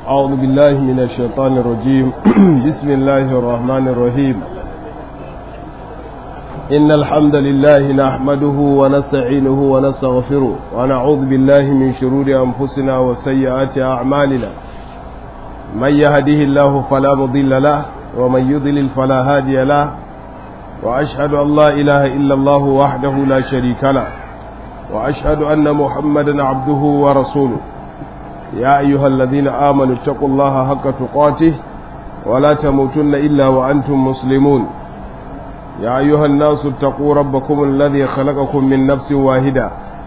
أعوذ بالله من الشيطان الرجيم بسم الله الرحمن الرحيم إن الحمد لله نحمده ونستعينه ونستغفره ونعوذ بالله من شرور أنفسنا وسيئات أعمالنا من يهده الله فلا مضل له ومن يضلل فلا هادي له وأشهد أن لا إله إلا الله وحده لا شريك له وأشهد أن محمدا عبده ورسوله يا أيها الذين آمنوا اتقوا الله حق تقاته ولا تموتن إلا وأنتم مسلمون يا أيها الناس اتقوا ربكم الذي خلقكم من نفس واحدة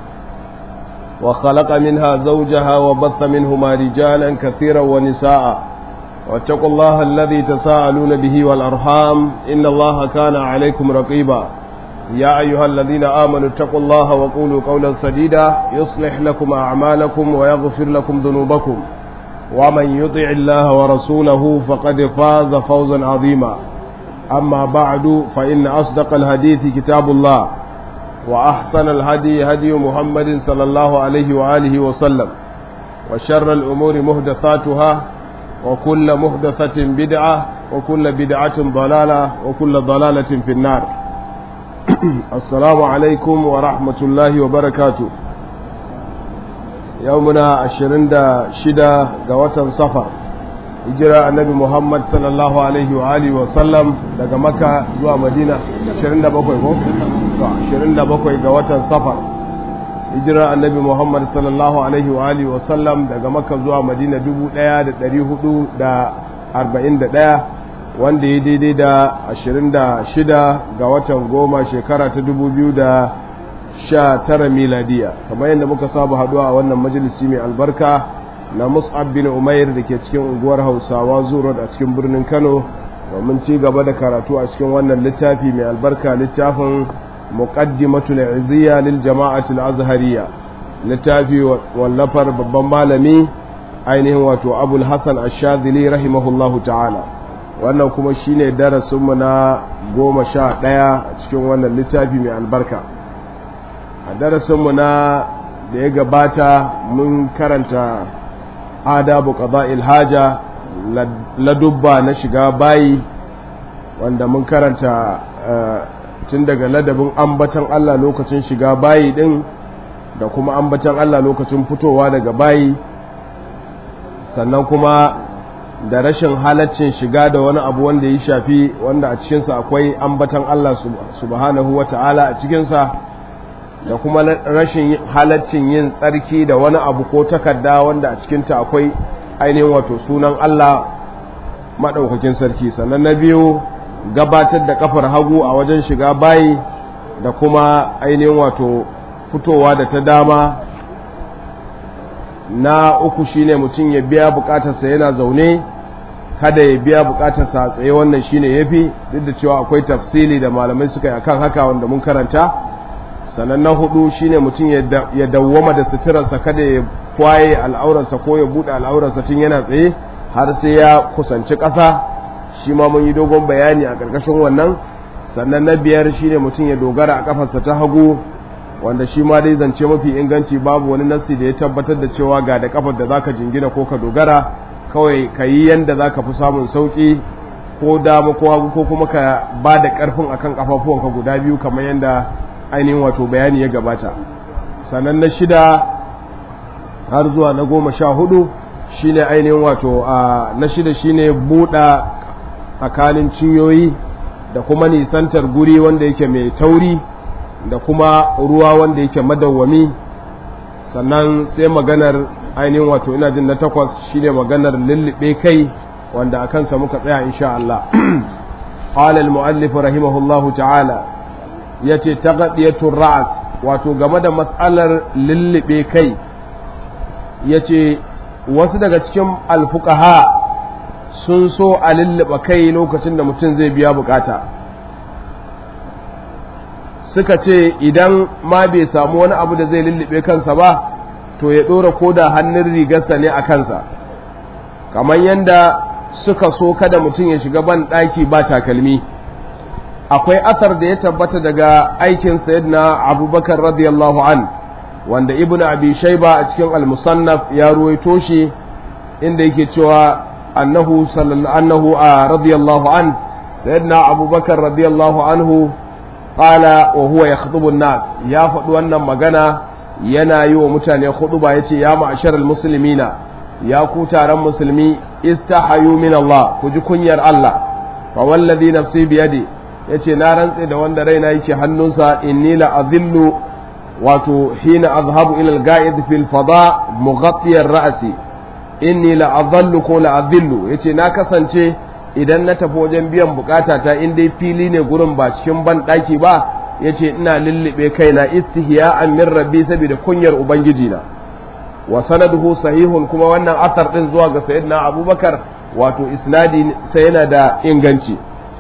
وخلق منها زوجها وبث منهما رجالا كثيرا ونساء واتقوا الله الذي تساءلون به والأرحام إن الله كان عليكم رقيبا يا أيها الذين آمنوا اتقوا الله وقولوا قولا سديدا يصلح لكم أعمالكم ويغفر لكم ذنوبكم ومن يطع الله ورسوله فقد فاز فوزا عظيما أما بعد فإن أصدق الحديث كتاب الله وأحسن الهدي هدي محمد صلى الله عليه وآله وسلم وشر الأمور مهدثاتها وكل مهدثة بدعة وكل بدعة ضلالة وكل ضلالة في النار assalamu alaikum wa rahmatullahi wa barakatu yau muna ashirin da shida ga watan safar hijira annabi muhammad sallallahu alaihi wa alihi wa sallam daga maka zuwa madina ashirin da bakwai ko? ashirin da bakwai ga watan safar hijira annabi muhammad sallallahu alaihi wa alihi wa sallam daga maka zuwa madina dubu daya da dari hudu da arba'in da daya wanda ya daidai da 26 ga watan goma shekara ta 2019 miladiya kamar yadda muka saba haduwa a wannan majalisi mai albarka na mus'ab bin umair da ke cikin unguwar hausawa zuwa a cikin birnin kano domin ci gaba da karatu a cikin wannan littafi mai albarka littafin muqaddimatul izziya lil jama'atul azhariya littafi wallafar babban malami ainihin wato abul hasan ash-shadhili rahimahullahu ta'ala wannan kuma shine darasinmu na goma sha ɗaya a cikin wannan littafi mai albarka a darasinmu na da ya gabata mun karanta adabu qada'il haja ladubba na shiga bayi wanda mun karanta tun daga ladabin ambatan Allah lokacin shiga bayi din da kuma ambatan Allah lokacin fitowa daga bayi sannan kuma da rashin halaccin shiga da wani abu wanda ya shafi wanda a cikinsa akwai ambatan Allah subhanahu wa ta'ala a cikinsa da kuma rashin halaccin yin tsarki da wani abu ko takarda wanda a cikinta akwai ainihin wato sunan Allah maɗaukakin sarki sannan na biyu gabatar da kafar hagu a wajen shiga bayi da kuma ainihin wato fitowa da ta dama na uku shine mutum ya biya bukatarsa yana zaune kada ya biya bukatarsa a tsaye wannan shine yafi duk da cewa akwai tafsili da malamai suka yi akan haka wanda mun karanta sannan na hudu shine mutum ya dawwama da suturarsa kada ya kwaye al'aurarsa ko ya bude al'aurarsa tun yana tsaye har sai ya kusanci ƙasa shi ma mun yi dogon bayani a ƙarƙashin wannan sannan na biyar shine mutum ya dogara a kafarsa ta hagu wanda shi ma dai zance mafi inganci babu wani nassi da ya tabbatar da cewa ga da kafar da zaka jingina ko ka dogara kawai ka yi yanda zaka fi samun sauki ko dama ko hagu ko kuma ka ba da karfin akan kafafuwanka guda biyu kamar yanda ainihin wato bayani ya gabata sannan na shida har zuwa na goma sha hudu shine ainihin wato na shida shine buɗa tsakanin cinyoyi da kuma nisantar guri wanda yake mai tauri da kuma ruwa wanda yake madawwami sannan sai maganar ainihin wato ina jin na takwas shine maganar lullube kai wanda a kansa muka tsaya insha Allah qala al-mu'allif rahimahullahu ta'ala yace taqdiyatur ra's wato game da mas'alar lullube kai yace wasu daga cikin alfuqaha sun so a lullube kai lokacin da mutum zai biya bukata suka ce idan ma bai samu wani abu da zai lullube kansa ba to ya ɗora ko da hannun rigarsa ne a kansa kamar yadda suka so kada mutum ya shiga ban ɗaki ba takalmi akwai asar da ya tabbata daga aikin sayyidina abubakar radiyallahu an wanda ibn abi shaiba a cikin al-musannaf ya ruwaito shi inda yake cewa annahu sallallahu annahu radiyallahu an sayyidina abubakar radiyallahu anhu qala wa huwa yakhutubu an-nas ya faɗi wannan magana yana yi wa mutane khutuba yace ya ma'asharal muslimina ya ku taron musulmi istahayu min Allah ku ji kunyar Allah fa wallazi nafsi biyadi yace na rantse da wanda raina yake hannunsa inni la azillu wato hina azhabu ila al-ga'id fil fada mughattiyar ra'si inni la azallu ko la azillu yace na kasance idan na tafi wajen biyan bukata ta in dai fili ne gurin ba cikin ban daki ba yace ina lullube kaina istihya'an min rabbi saboda kunyar ubangiji na wa sanaduhu sahihun kuma wannan athar din zuwa ga sayyidina abubakar wato isnadi sai yana da inganci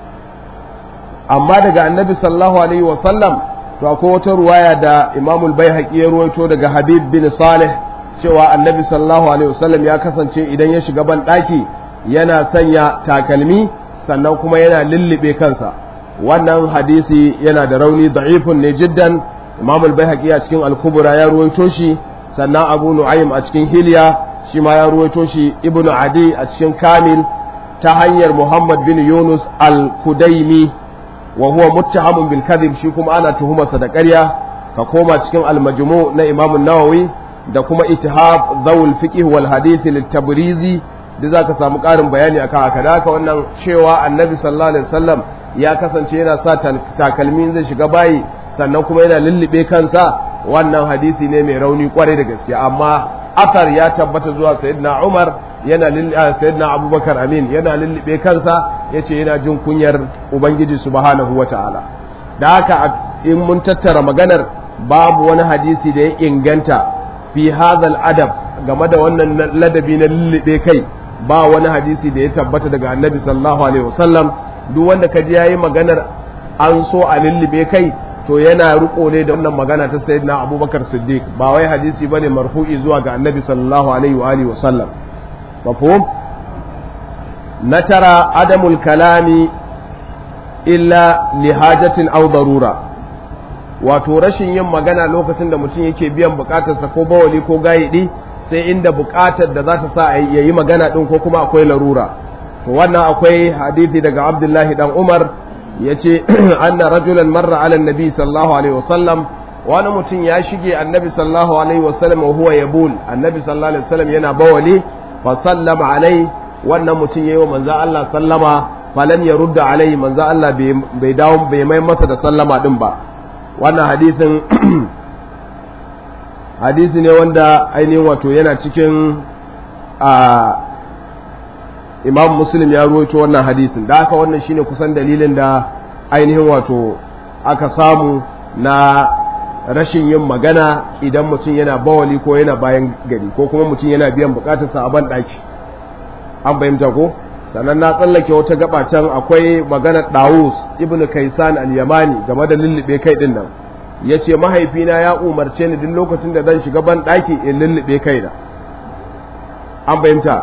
amma daga annabi sallallahu alaihi wa sallam to akwai wata ruwaya da imamul baihaqi ya ruwaito daga habib bin salih cewa annabi sallallahu alaihi wasallam ya kasance idan ya shiga ban daki yana sanya takalmi sannan kuma yana lullube kansa wannan hadisi yana da rauni da'ifun ne jiddan imamul baihaqi a cikin al-kubra ya ruwaito shi sannan abu nu'aym a cikin hilya shi ma ya ruwaito shi ibnu adi a cikin kamil ta hanyar muhammad bin yunus al-kudaimi wa huwa muttahamun bil kadhib shi kuma ana tuhumarsa da ƙarya ka koma cikin al-majmu na imam an-nawawi da kuma ittihab zawul fiqh wal hadith lit-tabrizi da zaka samu ƙarin bayani akan haka da haka wannan cewa annabi sallallahu alaihi wasallam ya kasance yana sa takalmin zai shiga bayi sannan kuma yana lullube kansa wannan hadisi ne mai rauni kwarai da gaske amma athar ya tabbata zuwa sayyidina Umar yana sayyidina Abubakar Amin yana lullube kansa yace yana jin kunyar Ubangiji subhanahu wata'ala da haka in mun tattara maganar babu wani hadisi da ya inganta fi hadhal adab game da wannan ladabi na lullube kai ba wani hadisi da ya tabbata daga Annabi sallallahu alaihi wasallam duk wanda kaji yayi maganar an so a lullube kai to yana riko ne da wannan magana ta sayyidina abubakar siddiq ba wai hadisi bane marfu'i zuwa ga annabi sallallahu alaihi wa alihi wasallam mafhum na tara adamul kalami illa li hajatin aw darura wato rashin yin magana lokacin da mutum yake biyan bukatarsa ko bawali ko gayidi sai inda bukatar da za ta sa ya yi magana din ko kuma akwai larura to wannan akwai hadisi daga abdullahi dan umar ya ce anna rajulan marra ala nabi sallallahu alaihi wasallam wani mutum ya shige annabi sallallahu alaihi wasallam wa huwa yabul annabi sallallahu alaihi wasallam yana bawali fa sallama alai wannan mutum yayi wa manzo Allah sallama falam yarudda alai manzo Allah bai dawo bai mai masa da sallama din ba wannan hadisin hadisi ne wanda ainihin wato yana cikin a imam muslim ya ruwaito wannan hadisin da haka wannan shine kusan dalilin da ainihin wato aka samu na rashin yin magana idan mutum yana bawali ko yana bayan gari ko kuma mutum yana biyan bukatarsa a ban ɗaki an fahimta ko sannan na tsallake wata gaba can akwai maganar dawus ibn kaisan al-yamani game da lullube kai din nan ya ce mahaifina ya umarce ni duk lokacin da zan shiga ban ɗaki in lullube kaina an fahimta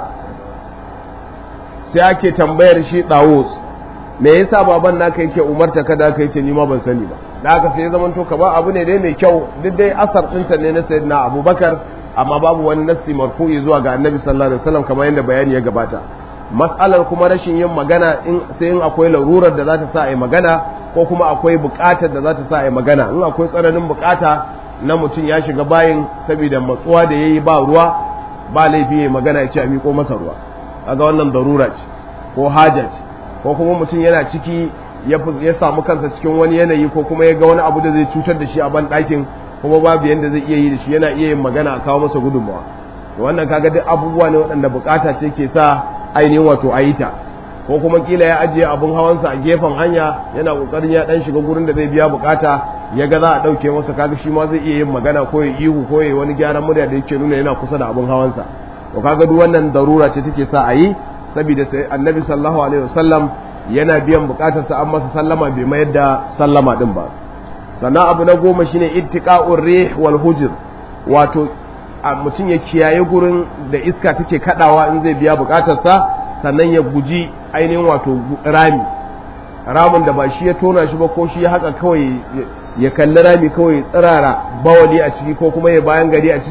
sai ake tambayar shi dawus me yasa baban naka yake umarta ka da kai ce ni ma ban sani ba da haka sai zaman to kamar abu ne dai mai kyau duk dai asar ɗinsa ne na sayyidina abubakar amma babu wani nassi marfu'i zuwa ga annabi sallallahu alaihi wasallam kamar yadda bayani ya gabata mas'alar kuma rashin yin magana in sai in akwai larurar da za ta sa a yi magana ko kuma akwai buƙatar da za ta sa a yi magana in akwai tsananin buƙata na mutum ya shiga bayin saboda matsuwa da yayi ba ruwa ba laifi ya magana ya ce a miƙo masa ruwa kaga wannan darura ce ko haja ce ko kuma mutum yana ciki ya samu kansa cikin wani yanayi ko kuma ya ga wani abu da zai cutar da shi a ban ɗakin kuma babu yanda zai iya yi da shi yana iya yin magana a kawo masa gudunmawa to wannan kaga duk abubuwa ne waɗanda bukata ce ke sa ainihin wato a yi ta ko kuma kila ya ajiye abin hawansa a gefen hanya yana kokarin ya dan shiga gurin da zai biya bukata ya ga za a ɗauke masa kaga shi ma zai iya yin magana ko ya ihu ko ya wani gyaran murya da yake nuna yana kusa da abin hawansa to kaga duk wannan darura ce take sa a yi saboda sai annabi sallallahu alaihi wasallam yana biyan bukatarsa an masa sallama bai mayar da sallama din ba sannan abu na goma shine ittiqa'ur rih wal hujr wato mutum ya kiyaye gurin da iska take kadawa in zai biya bukatarsa sannan ya guji ainihin wato rami ramin da ba shi ya tona shi ba ko shi ya haka kawai ya kalli rami kawai tsirara bawali a ciki ko kuma ya bayan gari a ciki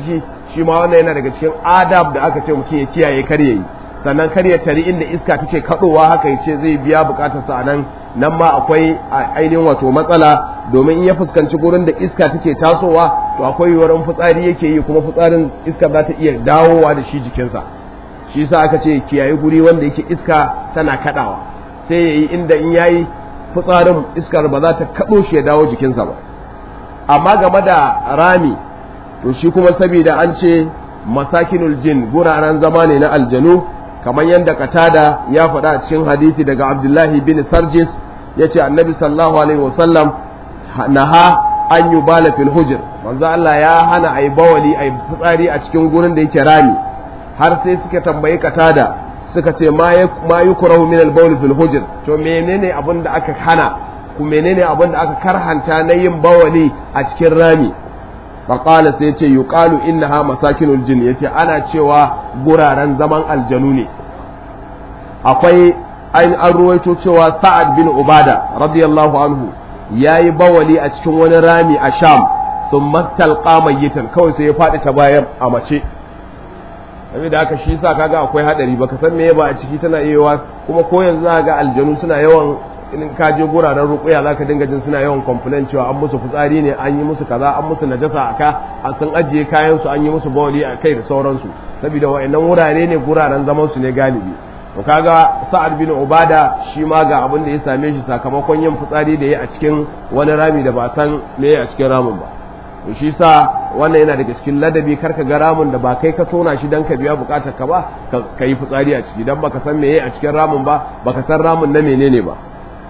shi ma wannan yana daga cikin adab da aka ce mutum ya kiyaye kar yayi sannan kar ya tari inda iska take kadowa haka ya ce zai biya bukatarsa a nan nan ma akwai ainihin wato matsala domin in ya fuskanci gurin da iska take tasowa to akwai yiwuwar fitsari yake yi kuma fitsarin iska za ta iya dawowa da shi jikinsa shi yasa aka ce kiyaye guri wanda yake iska tana kadawa sai yayi inda in yayi fitsarin iskar ba za ta kado shi ya dawo jikinsa ba amma game da rami to shi kuma saboda an ce masakinul jin guraren zama ne na aljanu kamar yadda katada ya faɗa a cikin hadisi daga abdullahi bin sarjis ya ce annabi sallallahu alaihi wasallam naha an yi bala fil hujir manzo Allah ya hana a yi bawali a yi fitsari a cikin gurin da yake rami har sai suka tambayi katada suka ce ma yi kurahu min al fil hujir to menene abin da aka hana ku menene abin da aka karhanta na yin bawali a cikin rami faƙala sai ce yuqalu innaha masakinul jin yace ana cewa guraren zaman aljanu ne akwai an an ruwaito cewa sa'ad bin ubada radiyallahu anhu yayi bawali a cikin wani rami a sham thumma talqa mayyitan kawai sai ya faɗi ta bayan a mace da haka shi sa kaga akwai hadari baka san me ba a ciki tana yiwa kuma ko yanzu za ga aljanu suna yawan in ka je guraren rukuya za ka dinga jin suna yawan complain cewa an musu fitsari ne an yi musu kaza an musu najasa a ka a sun ajiye kayan su an yi musu bawali a kai da sauransu saboda wa'annan wurare ne guraren zaman su ne galibi to kaga sa'ad bin ubada shi ma ga abin da ya same shi sakamakon yin fitsari da ya a cikin wani rami da ba san me a cikin ramin ba to shi sa wannan yana daga cikin ladabi karka ga ramin da ba kai ka tona shi dan ka biya bukatar ka ba ka yi fitsari a ciki dan baka san meye a cikin ramin ba baka san ramin na menene ba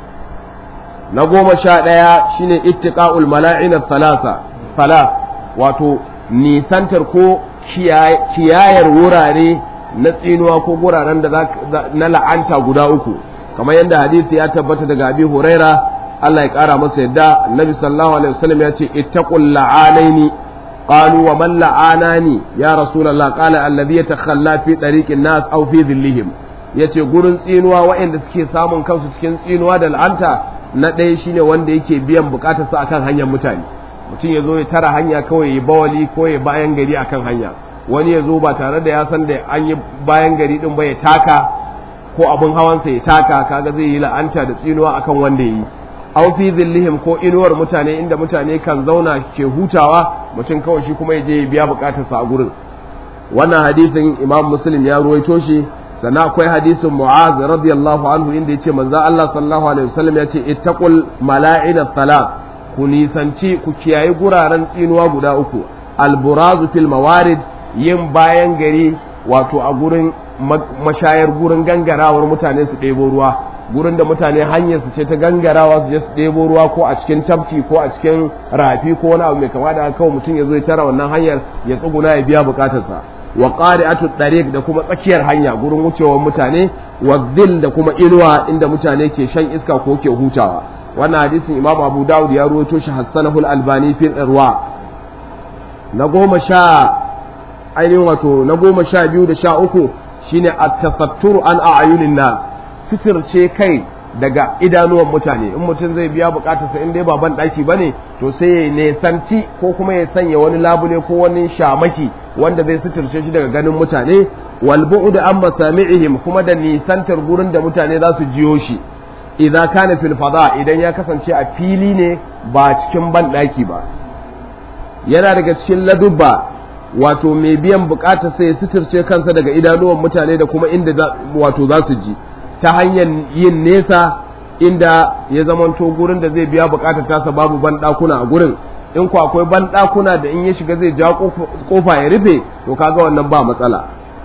na goma sha ɗaya shine ittiqa'ul mala'in thalatha thalath wato nisantar ko kiyayar wurare na tsinuwa ko guraren da na la'anta guda uku kamar yadda hadisi ya tabbata daga abi huraira Allah ya kara masa yadda annabi sallallahu alaihi wasallam ya ce ittaqul la'anaini qalu wa man la'anani ya rasulullah qala alladhi yatakhalla fi tariqin nas aw fi dhillihim yace gurin tsinuwa waɗanda suke samun kansu cikin tsinuwa da la'anta na ɗaya shine wanda yake biyan bukatarsa akan hanyar mutane mutum ya zo ya tara hanya kawai ya bawali ko ya bayan gari akan hanya wani ya zo ba tare da ya san da an yi bayan gari din ba ya taka ko abin hawansa ya taka kaga zai yi la'anta da tsinuwa akan wanda ya yi aw fi zillihim ko inuwar mutane inda mutane kan zauna ke hutawa mutum kawai shi kuma ya je ya biya bukatarsa a gurin wannan hadisin imam muslim ya ruwaito shi sannan akwai hadisin mu'az radiyallahu anhu inda yace manzo Allah sallallahu alaihi wasallam yace ittaqul mala'ina thalath ku nisanci ku kiyayi guraren tsinuwa guda uku alburazu fil mawarid yin bayan gari wato a gurin mashayar gurin gangarawar mutane su ɗebo ruwa gurin da mutane hanyar su ce ta gangarawa su je su ɗebo ruwa ko a cikin tafki ko a cikin rafi ko wani abu mai kama da kawai mutum ya zo ya tara wannan hanyar ya tsuguna ya biya bukatarsa wa qari'atu tariq da kuma tsakiyar hanya gurin wucewar mutane wa dhil da kuma inuwa inda mutane ke shan iska ko ke hutawa wannan hadisin imam abu dawud ya ruwaito shi hassanahu al-albani fi irwa na goma sha ainihin wato na goma sha biyu da sha uku shine at-tasatturu an a'yunin nas sitirce kai daga idanuwan mutane in mutum zai biya bukatarsa in dai ba ban daki bane to sai ya nesanci ko kuma ya sanya wani labule ko wani shamaki wanda zai sitirce shi daga ganin mutane wal bu'd an masami'ihim kuma da nisantar gurin da mutane za su jiyo shi idan kana fil fada idan ya kasance a fili ne ba cikin ban daki ba yana daga cikin ladubba wato mai biyan bukatar sai ya sitirce kansa daga idanuwan mutane da kuma inda wato za su ji ta hanyar yin nesa inda ya zamanto gurin da zai biya bukatar tasa babu banɗakuna a gurin in ku akwai banɗakuna da in ya shiga zai ja kofa ya rufe to kaga wannan ba matsala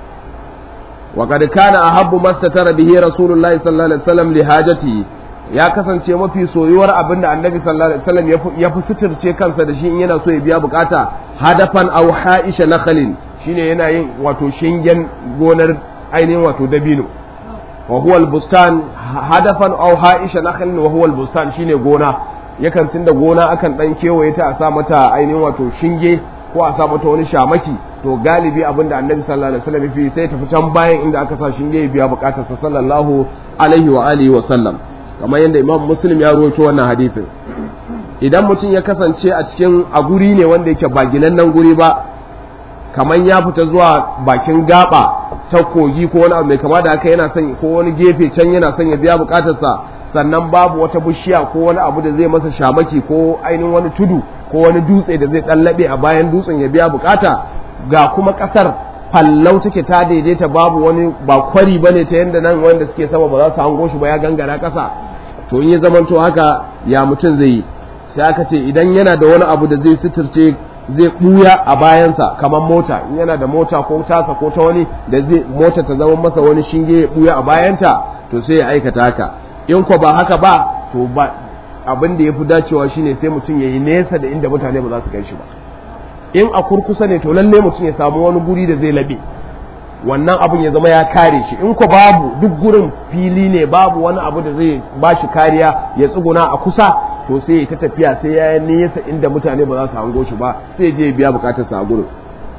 wa kad kana ahabbu mastatara bihi rasulullahi sallallahu alaihi wasallam li hajati ya kasance mafi soyuwar abin da annabi sallallahu alaihi wasallam ya fi suturce kansa da shi in yana so ya biya bukata hadafan aw ha'isha nakhalin shine yana yin wato shingen gonar ainihin wato dabino wa huwa albustan hadafan aw ha'isha nakhlin wa huwa albustan shine gona yakan tunda gona akan dan kewaye ta a sa mata ainihin wato shinge ko a sa mata wani shamaki to galibi abinda annabi sallallahu alaihi wasallam fi sai tafi can bayan inda aka sa shinge ya biya bukatarsa sallallahu alaihi wa alihi wa sallam kamar yadda imam muslim ya rawaito wannan hadisin idan mutum ya kasance a cikin a guri ne wanda yake ba ginannen guri ba kamar ya fita zuwa bakin gaba ta kogi ko wani abu mai kama da haka yana son ko wani gefe can yana son ya biya bukatarsa sannan babu wata bishiya ko wani abu da zai masa shamaki ko ainihin wani tudu ko wani dutse da zai ɗallaɓe a bayan dutsen ya biya bukata ga kuma ƙasar fallau take ta daidaita babu wani ba kwari bane ta yanda nan wanda suke sama ba za su hango shi ba ya gangara ƙasa to in ya zamanto haka ya mutum zai yi sai aka ce idan yana da wani abu da zai suturce zai ɓuya a bayansa kamar mota in yana da mota ko tasa ko ta wani da zai mota ta zama masa wani shinge ya ɓuya a bayanta to sai ya aikata haka in ko ba haka ba to ba abin da ya fi dacewa shine sai mutum ya yi nesa da inda mutane ba za su kai shi ba in a kurkusa ne to lalle mutum ya samu wani guri da zai labe wannan abin ya zama ya kare shi in ko babu duk gurin fili ne babu wani abu da zai ba shi kariya ya tsuguna a kusa to sai ya ta tafiya sai ya yi nesa inda mutane ba za su hango shi ba sai je biya bukatarsa a gurin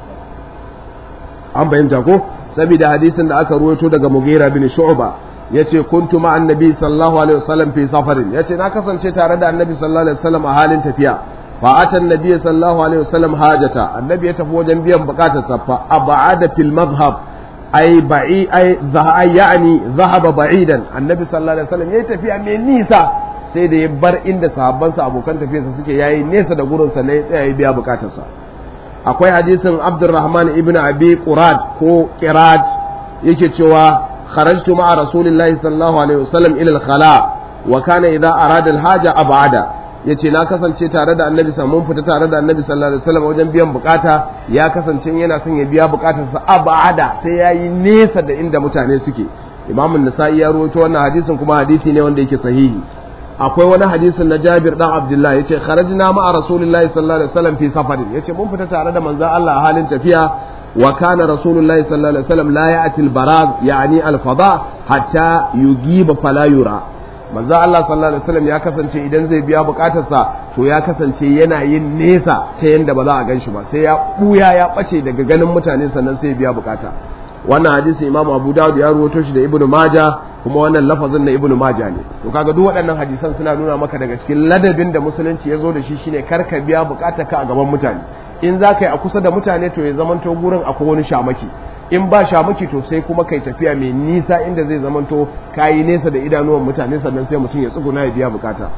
an bayyanta ko saboda hadisin da aka ruwaito daga Mughira bin Shu'ba yace kuntu ma annabi sallallahu alaihi wasallam fi safarin yace na kasance tare da annabi sallallahu alaihi wasallam a halin tafiya fa atan nabiy sallallahu alaihi wasallam hajata annabi ya tafi wajen biyan bukatarsa fa ab'ada fil madhhab ay ba'i ay zahay yani zahaba ba'idan annabi sallallahu alaihi wasallam yayi tafiya mai nisa sai da ya bar inda sahabbansa abokan tafiyarsa suke yayi nesa da gurin sa ne ya tsaya ya biya bukatarsa akwai hadisin Abdurrahman ibn Abi Qurad ko Qirad yake cewa kharajtu ma'a Rasulillahi sallallahu alaihi wasallam ila al-khala wa kana idza arada al-haja ab'ada yace na kasance tare da Annabi mun fita tare da Annabi sallallahu alaihi wasallam wajen biyan bukata ya kasance yana son ya biya bukatarsa ab'ada sai yayi nesa da inda mutane suke Imam an-Nasa'i ya rawaito wannan hadisin kuma hadisi ne wanda yake sahihi akwai wani hadisin na Jabir dan Abdullah yace kharajna ma'a Rasulillahi sallallahu alaihi wasallam fi safarin yace mun fita tare da manzon Allah a halin tafiya wa kana Rasulullahi sallallahu alaihi wasallam la ya'ti al-baraz yani al-fada hatta yugiba fala yura manzon Allah sallallahu alaihi wasallam ya kasance idan zai biya bukatarsa to ya kasance yana yin nesa ta yanda ba za a ganshi ba sai ya buya ya bace daga ganin mutane sannan sai ya biya bukata wannan hadisi Imam Abu Dawud ya ruwato shi da Ibn Majah kuma wannan lafazin na ibnu maja ne to kaga duk waɗannan hadisan suna nuna maka daga cikin ladabin da musulunci ya zo da shi shine kar ka biya bukatar ka a gaban mutane in za ka yi a kusa da mutane to ya zamanto gurin akwai wani shamaki in ba shamaki to sai kuma kai tafiya mai nisa inda zai zamanto ka yi nesa da idanuwan mutane sannan sai mutum ya tsuguna ya biya bukata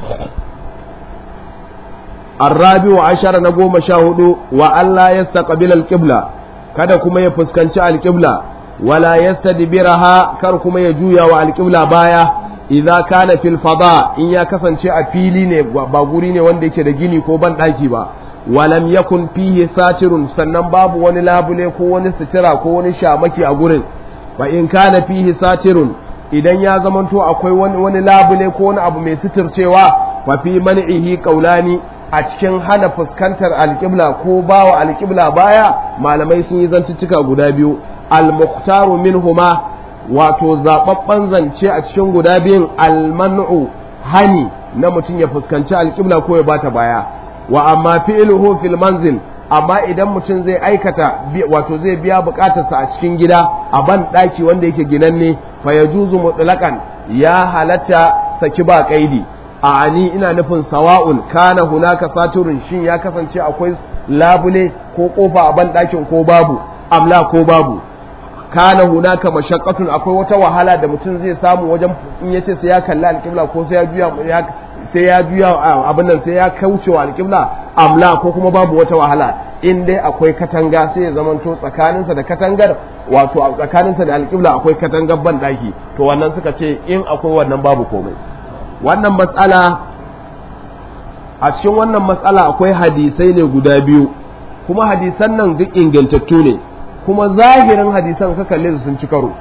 arrabi wa ashara na goma sha hudu wa Allah ya staqbil alqibla kada kuma ya fuskanci alqibla wala yastadbiraha kar kuma ya juya wa alqibla baya idza kana fil fada in ya kasance a fili ne ba guri ne wanda yake da gini ko ban daki ba walam yakun fihi satirun sannan babu wani labule ko wani sitira ko wani shamaki a gurin fa in kana fihi satirun idan ya zamanto akwai wani wani labule ko wani abu mai sitircewa fa fi man'ihi qaulani a cikin hana fuskantar alƙibla ko bawa alƙibla baya malamai sun yi zantuttuka guda biyu al-muqtaru minhuma wato zababban zance a cikin guda biyun al-man'u hani na mutum ya fuskanci alƙibla ko ya bata baya wa amma fi'luhu fil manzil amma idan mutum zai aikata wato zai biya bukatarsa a cikin gida a ban daki wanda yake ginanne fa yajuzu mutlaqan ya halatta saki ba kaidi a ani ina nufin sawa'un kana hunaka saturun shin ya kasance akwai labule ko kofa a ban dakin ko babu amla ko babu kana hunaka mashaqqatun akwai wata wahala da mutum zai samu wajen in yace sai ya kalli alqibla ko sai ya juya sai ya juya abin nan sai ya kauce wa alqibla amla ko kuma babu wata wahala in dai akwai katanga sai ya zamanto tsakaninsa da katangar wato a tsakaninsa da alqibla akwai katangar ban daki to wannan suka ce in akwai wannan babu komai wannan matsala a cikin wannan matsala akwai hadisai ne guda biyu kuma hadisan nan duk ingantattu ne kuma zahirin hadisan ka kalle su sun ci karo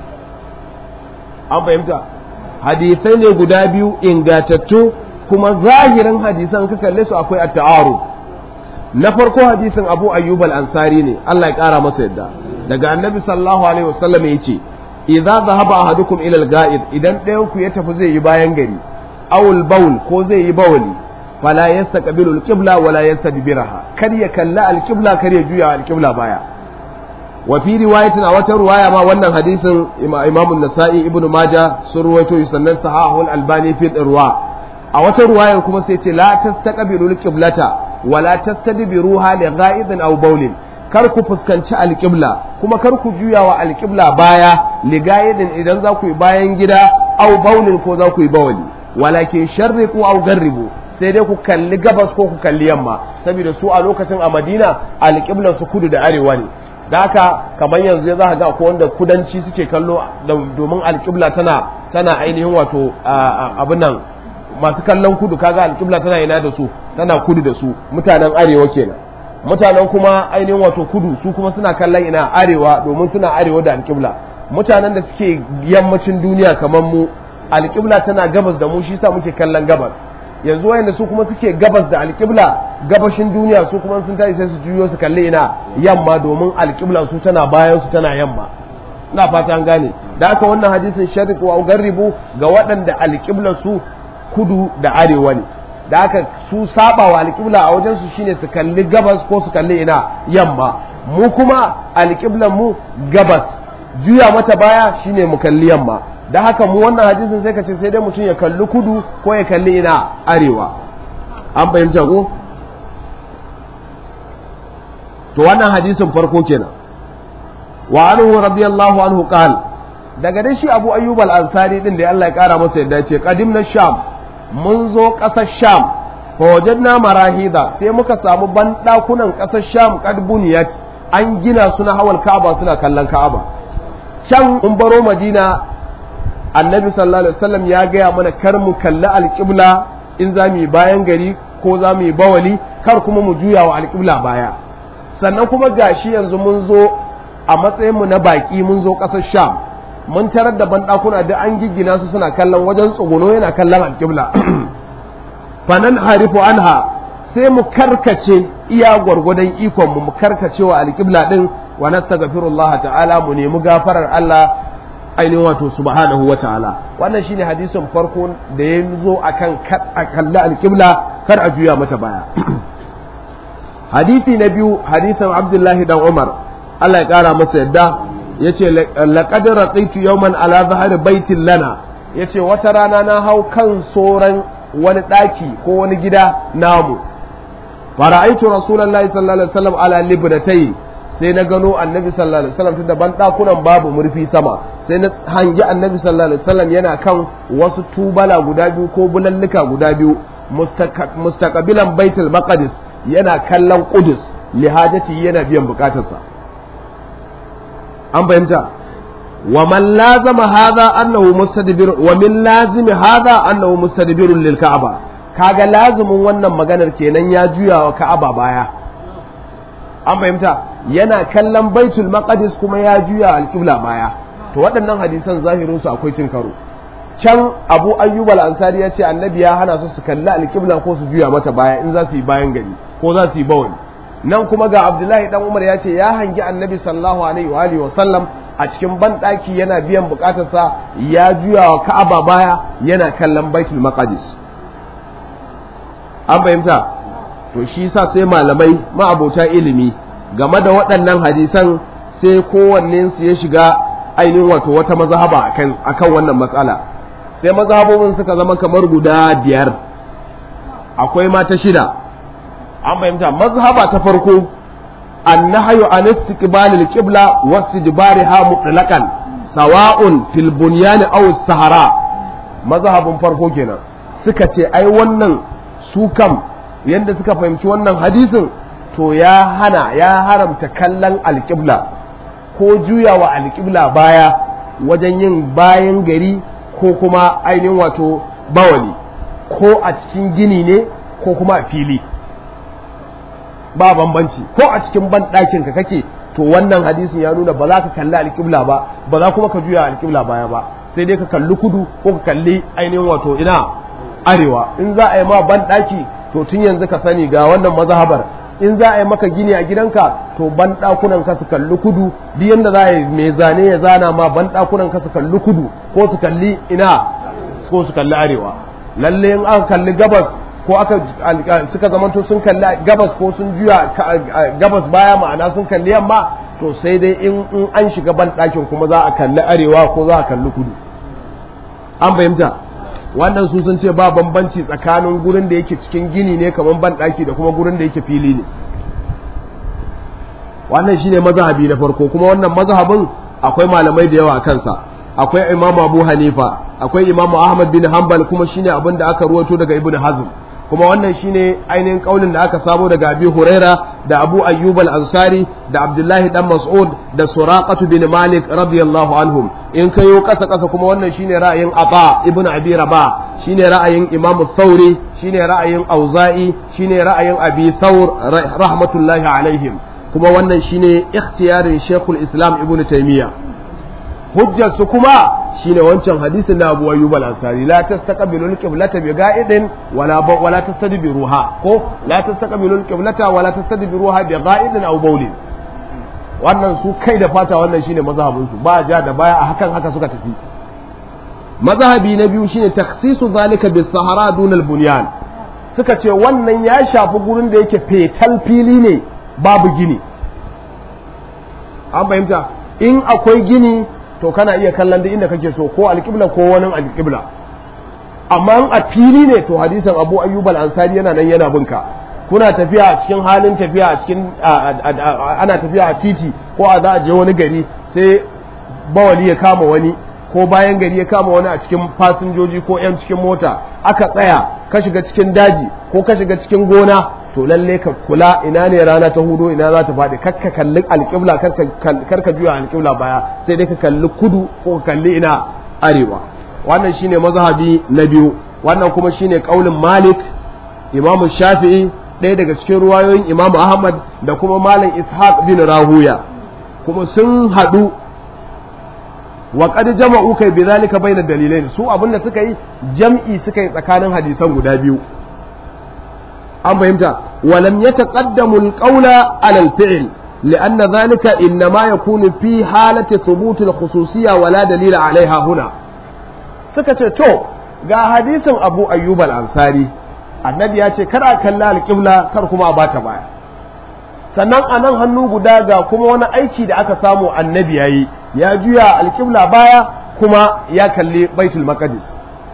an fahimta hadisai ne guda biyu ingantattu kuma zahirin hadisan ka kalle su akwai at-ta'arud na farko hadisin Abu Ayyub al-Ansari ne Allah ya kara masa yadda daga Annabi sallallahu alaihi wasallam yace idza dhahaba ahadukum ila al-ga'id idan ɗayan ku ya tafi zai yi bayan gari awul baul ko zai yi bawali fala yastaqbilu al-qibla wala yastadbiraha kar ya kalla al-qibla kar ya juya al-qibla baya wa fi riwayatin a wata riwaya ma wannan hadisin Imam an-Nasa'i Ibn Majah sun ruwaito sannan sahahu al-Albani fi irwa a wata riwayar kuma sai ce la tastaqbilu al-qiblata wala tastadbiruha li gha'idin aw bawlin kar ku fuskanci alƙibla kuma kar ku juya wa alƙibla baya ligayidin idan za ku yi bayan gida au baulin ko za ku yi bawali walakin sharriqu au garribu sai dai ku kalli gabas ko ku kalli yamma saboda su a lokacin a Madina alƙiblar su kudu da arewa ne da haka kamar yanzu za ka ga ko wanda kudanci suke kallo domin alƙibla tana tana ainihin wato abin nan masu kallon kudu kaga alƙibla tana ina da su tana kudu da su mutanen arewa kenan mutanen kuma ainihin wato kudu su kuma suna kallon ina arewa domin suna arewa da alƙibla mutanen da suke yammacin duniya kamar mu alƙibla tana gabas da mu shi sa muke kallon gabas yanzu wayanda su kuma suke gabas da alƙibla gabashin duniya su kuma sun tashi sai su juyo su kalli ina yamma domin alƙibla su tana bayan su tana yamma ina fata an gane da haka wannan hadisin sharif wa garribu ga waɗanda alƙibla su kudu da arewa ne da haka su saba wa alƙibla a wajen su shine su kalli gabas ko su kalli ina yamma mu kuma alƙiblan mu gabas juya mata baya shine mu kalli yamma da haka mu wannan hadisin sai ka ce sai dai mutum ya kalli kudu ko ya kalli ina arewa an fahimta ko to wannan hadisin farko kenan wa anhu radiyallahu anhu qal daga dai shi Abu Ayyub al-Ansari din da Allah ya kara masa yadda ce qadimna sham mun zo kasar sham fa wajadna marahida sai muka samu bandakunan kasar sham qad buniyat an gina suna hawal ka'aba suna kallon ka'aba can mun baro madina annabi sallallahu alaihi wasallam ya gaya mana kar mu kalli alƙibla in za mu yi bayan gari ko za mu yi bawali kar kuma mu juya wa alƙibla baya sannan kuma gashi yanzu mun zo a matsayinmu na baƙi mun zo ƙasar sham mun tarar da banɗakuna da an giggina su suna kallon wajen tsuguno yana kallon alƙibla fanan harifu anha sai mu karkace iya gwargwadon ikon mu mu karkace wa alƙibla din wa nastaghfirullah ta'ala mu nemi gafarar Allah ainihin wato subhanahu wa ta'ala wannan shine hadisin farko da ya zo akan a kalli alƙibla kar a juya mata baya hadisi na biyu hadisin abdullahi dan umar Allah ya kara masa yadda yace laqad raqitu yawman ala zahri baitin lana yace wata rana na hau kan soran wani daki ko wani gida namu fara'aitu rasulullahi sallallahu alaihi wasallam ala libnatayn sai na gano annabi sallallahu alaihi wasallam tunda ban dakunan babu murfi sama sai na hangi annabi sallallahu alaihi wasallam yana kan wasu tubala guda biyu ko bulalluka guda biyu mustaqbilan baitul maqdis yana kallon qudus lihajati yana biyan bukatarsa an fahimta wa man lazama hadha annahu mustadbir wa min lazimi hadha annahu mustadbirun lil ka'aba kaga lazimin wannan maganar kenan ya juya wa ka'aba baya an fahimta yana kallon baitul maqdis kuma ya juya alƙibla baya to waɗannan hadisan zahirin su akwai cin karo can abu ayyub al-ansari ya ce annabi ya hana su su kalli alƙibla ko su juya mata baya in za su yi bayan gari ko za su yi bawani nan kuma ga abdullahi dan umar ya ce ya hangi annabi sallallahu alaihi wa alihi wa sallam a cikin banɗaki yana biyan bukatarsa ya juya wa ka'aba baya yana kallon baitul maqdis an fahimta to shi sa sai malamai ma'abota ilimi game da waɗannan hadisan sai kowanne su ya shiga ainihin wato wata mazhaba akan akan wannan matsala sai mazhabobin suka zama kamar guda biyar akwai mata shida an fahimta mazhaba ta farko annahyu an istiqbalil qibla wa istidbariha mutlaqan sawa'un fil bunyan aw sahara mazhabin farko kenan suka ce ai wannan su kam yadda suka fahimci wannan hadisin to ya hana ya haramta kallon alƙibla ko juyawa alƙibla baya wajen yin bayan gari ko kuma ainihin wato bawali ko a cikin gini ne ko kuma a fili ba bambanci ko a cikin banɗakin ka kake to wannan hadisin ya nuna ba za ka kalli alƙibla ba ba za kuma ka juya alƙibla baya ba sai dai ka kalli kudu ko ka kalli ainihin wato ina arewa in za a yi ma banɗaki to tun yanzu ka sani ga wannan mazhabar in za a yi maka gini a gidanka to ban ɗakunan ka su kalli kudu duk yanda za a yi mai zane ya zana ma ban ɗakunan ka su kalli kudu ko su kalli ina ko su kalli arewa lalle in aka kalli gabas ko aka suka zamanto sun kalli gabas ko sun juya gabas baya ma'ana sun kalli yamma to sai dai in an shiga ban ɗakin kuma za a kalli arewa ko za a kalli kudu an fahimta wannan su sun ce ba bambanci tsakanin gurin da yake cikin gini ne kamar banɗaki da kuma gurin da yake fili ne wannan shine mazhabi na farko kuma wannan mazhabin akwai malamai da yawa a kansa akwai imamu abu hanifa akwai imamu ahmad bin hanbal kuma shine abin da aka ruwato daga ibnu hazm kuma wannan shine ainihin kaulin da aka samo daga abi huraira da abu ayyub al-ansari da abdullahi dan mas'ud da suraqatu bin malik radiyallahu anhum in kayo kasa kasa kuma wannan shine ra'ayin aba ibnu abi rabah shine ra'ayin imamu thauri shine ra'ayin auza'i shine ra'ayin abi thawr rahmatullahi alaihim kuma wannan shine ikhtiyarin shekul islam ibnu taymiya hujjar su kuma shine wancan hadisin da Abu Ayyub al-Ansari la tastaqbilu al-qiblata bi ga'idin wala wala tastadbiruha ko la tastaqbilu al-qiblata wala tastadbiruha bi ga'idin aw bawlin wannan su kai da fata wannan shine mazhabin su ba ja da baya a hakan haka suka tafi mazhabi na biyu shine takhsisu zalika bis sahara dun al-bunyan suka ce wannan ya shafi gurin da yake fetal fili ne babu gini an fahimta in akwai gini to kana iya kallon duk inda kake so ko alƙibla ko wani alƙibla amma a fili ne to hadisin abu ayyub al-ansari yana nan yana binka kuna tafiya a cikin halin tafiya a cikin ana tafiya a titi ko a za a je wani gari sai bawali ya kama wani ko bayan gari ya kama wani a cikin fasinjoji ko 'yan cikin mota aka tsaya ka shiga cikin daji ko ka shiga cikin gona to lalle ka kula ina ne rana ta hudo ina za ta faɗi kar ka kalli alƙibla kar ka juya alƙibla baya sai dai ka kalli kudu ko ka kalli ina arewa wannan shine mazhabi na biyu wannan kuma shine kaulin malik imam shafi'i ɗaya daga cikin ruwayoyin imam ahmad da kuma malam ishaq bin rahuya kuma sun haɗu wa qad jama'u kai bi zalika bayna dalilain su abinda suka yi jam'i suka yi tsakanin hadisan guda biyu an fahimta walam yataqaddamu alqawla ala alfi'l لأن ذلك إنما يكون في حالة ثبوت الخصوصية ولا دليل عليها هنا سكت تو ga hadisin Abu Ayyub al-Ansari annabi ya ce kar a kalla alƙibla kar kuma a bata baya sannan a nan hannu guda ga kuma wani aiki da aka samu annabi ya yi ya juya alƙibla baya kuma ya kalli baitul maqdis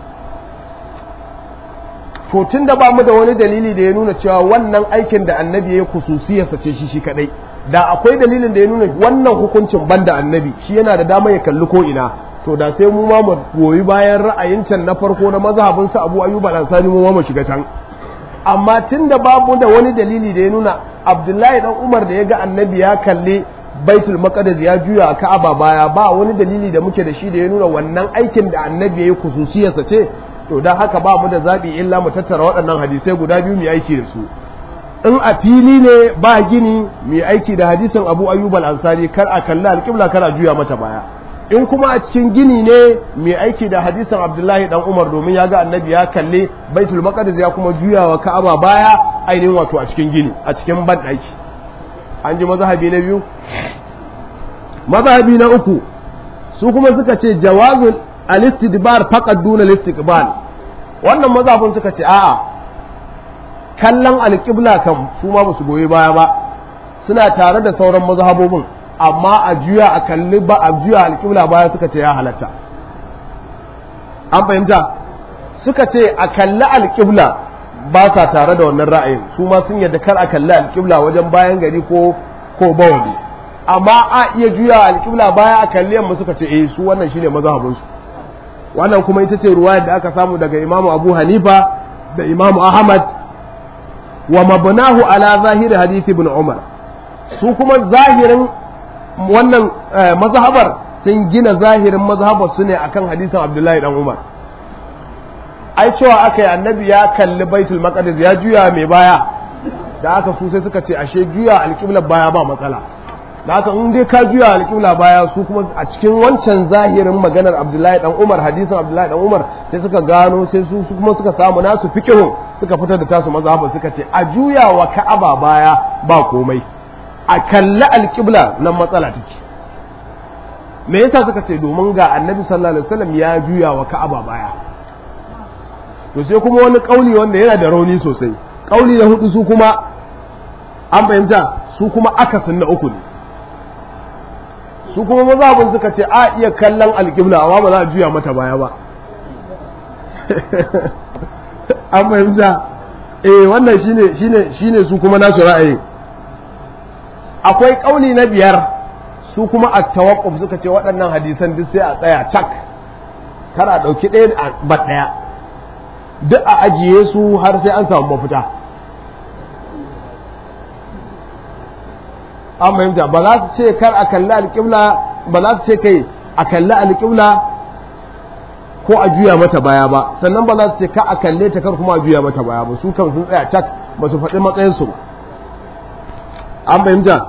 to tun da ba mu da wani dalili da ya nuna cewa wannan aikin da annabi ya yi kususiyarsa ce shi shi kadai da akwai dalilin da ya nuna wannan hukuncin banda annabi shi yana da dama ya kalli ko ina to da sai mu ma mu goyi bayan ra'ayin can na farko na mazhabin sa Abu Ayyub al-Ansari mu ma mu shiga can amma tunda babu da wani dalili da ya nuna Abdullahi dan Umar da ya ga annabi ya kalli Baitul Maqdis ya juya a Ka'aba baya ba wani dalili da muke da shi da ya nuna wannan aikin da annabi ya yi kususiyarsa ce to dan haka ba mu da zabi illa mu tattara waɗannan hadisai guda biyu mu aiki da su in a fili ne ba gini mu aiki da hadisin Abu Ayyub al-Ansari kar a kalli al-qibla kar a juya mata baya in kuma a cikin gini ne mai aiki da hadisin abdullahi dan umar domin ya ga annabi ya kalli baitul maqdis ya kuma juyawa ka'aba baya ainihin wato a cikin gini a cikin banɗaki an ji mazhabi na biyu mazhabi na uku su kuma suka ce jawazul al-istidbar faqad duna al-istiqbal wannan mazhabin suka ce a'a kallon alƙibla kan su ma ba su goyi baya ba suna tare da sauran mazhabobin amma a juya a kalli ba a juya alƙibla baya suka ce ya halatta an fahimta suka ce a kalli alƙibla ba sa tare da wannan ra'ayin su ma sun yadda kar a kalli alƙibla wajen bayan gari ko ko bawali amma a iya juya alƙibla baya a kalli yamma suka ce eh su wannan shine mazhabin su wannan kuma ita ce ruwayar da aka samu daga imamu abu hanifa da imamu ahmad wa mabnahu ala zahiri hadisi ibn umar su kuma zahirin wannan mazhabar sun gina zahirin mazhabar su ne akan hadisin Abdullahi dan Umar ai cewa aka yi annabi ya kalli baitul maqdis ya juya mai baya da aka su sai suka ce ashe juya alƙiblar baya ba matsala da aka in dai ka juya alƙibla baya su kuma a cikin wancan zahirin maganar Abdullahi dan Umar hadisin Abdullahi dan Umar sai suka gano sai su kuma suka samu nasu fiqhun suka fitar da tasu mazhabar suka ce a juya wa Ka'aba baya ba komai a kalli alƙibla nan matsala take me yasa suka ce domin ga annabi sallallahu alaihi wasallam ya juya wa ka'aba baya to sai kuma wani kauli wanda yana da rauni sosai kauli na hudu su kuma an fahimta su kuma akasin na uku ne su kuma mazhabin suka ce a iya kallon alƙibla amma ba za a juya mata baya ba an fahimta eh wannan shine shine shine su kuma nasu ra'ayi akwai ƙauli na biyar su kuma a tawakkuf suka ce waɗannan hadisan duk sai a tsaya cak kar a ɗauki ɗaya a bat ɗaya duk a ajiye su har sai an samu mafita an fahimta ba za su ce kar a kalli alƙibla ba za su ce kai a kalli alƙibla ko a juya mata baya ba sannan ba za su ce ka a kalle ta kar kuma a juya mata baya ba su kan sun tsaya cak ba su faɗi matsayinsu ba an fahimta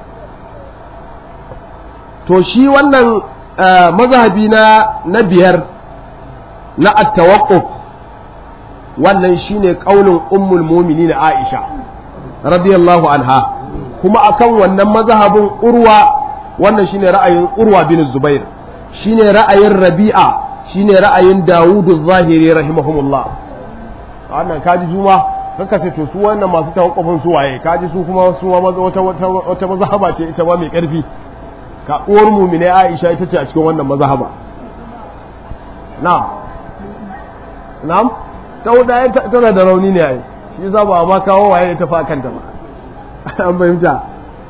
to shi wannan mazhabi na na biyar na at-tawaqquf wannan shine kaulin ummul mu'minin Aisha radiyallahu anha kuma akan wannan mazhabin urwa wannan shine ra'ayin urwa bin Zubair shine ra'ayin Rabi'a shine ra'ayin Dawudu Zahiri rahimahumullah wannan kaji juma kanka ce to su wannan masu tawakkufin su waye kaji su kuma su wata wata mazhaba ce ita ba mai karfi ka uwar mumine Aisha ita ce a cikin wannan mazhaba na'am na'am ta wuda tana da rauni ne ai shi yasa ba ma kawo waye ta fa kanta ba an fahimta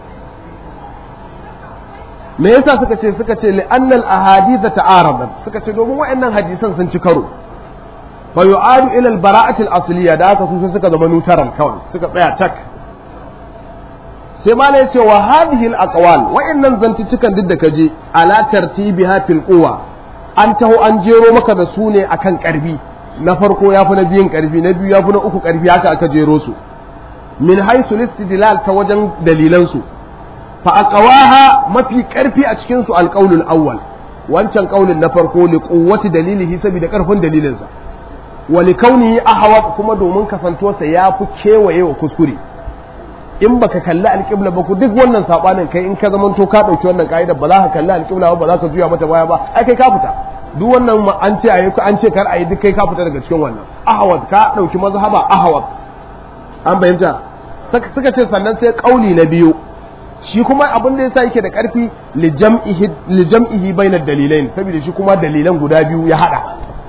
me yasa suka ce suka ce li annal ahadith ta'aradat suka ce domin wayannan hadisan sun ci karo fa yu'adu ila al-bara'ati al-asliya da haka su suka zama nutaran kawai suka tsaya tak sai ma ya ce wa hadhihi al-aqwal wayannan zantuttukan duk da kaje ala tartibiha fil quwa an taho an jero maka da su ne akan karfi na farko ya fi na biyun karfi na biyu ya fi na uku karfi haka aka jero su min haisu listidlal ta wajen dalilan su fa aqwaha mafi karfi a cikin su alqaulul awwal wancan kaulin na farko li quwwati dalilihi saboda karfin dalilinsa wa li kaunihi ahwat kuma domin kasantuwarsa ya fi kewaye wa kuskure in baka kalli alƙibla ba ku duk wannan sabanin kai in ka zamanto ka ɗauki wannan ka'idar ba za ka kalli alƙibla ba ba za ka juya mata baya ba ai kai ka fita duk wannan an ce ayi an ce kar ayi duk kai ka fita daga cikin wannan ahwad ka ɗauki mazhaba ahwad an bayyanta suka ce sannan sai kauli na biyu shi kuma abin da yasa yake da ƙarfi li jam'ihi li jam'ihi bainad dalilain saboda shi kuma dalilan guda biyu ya hada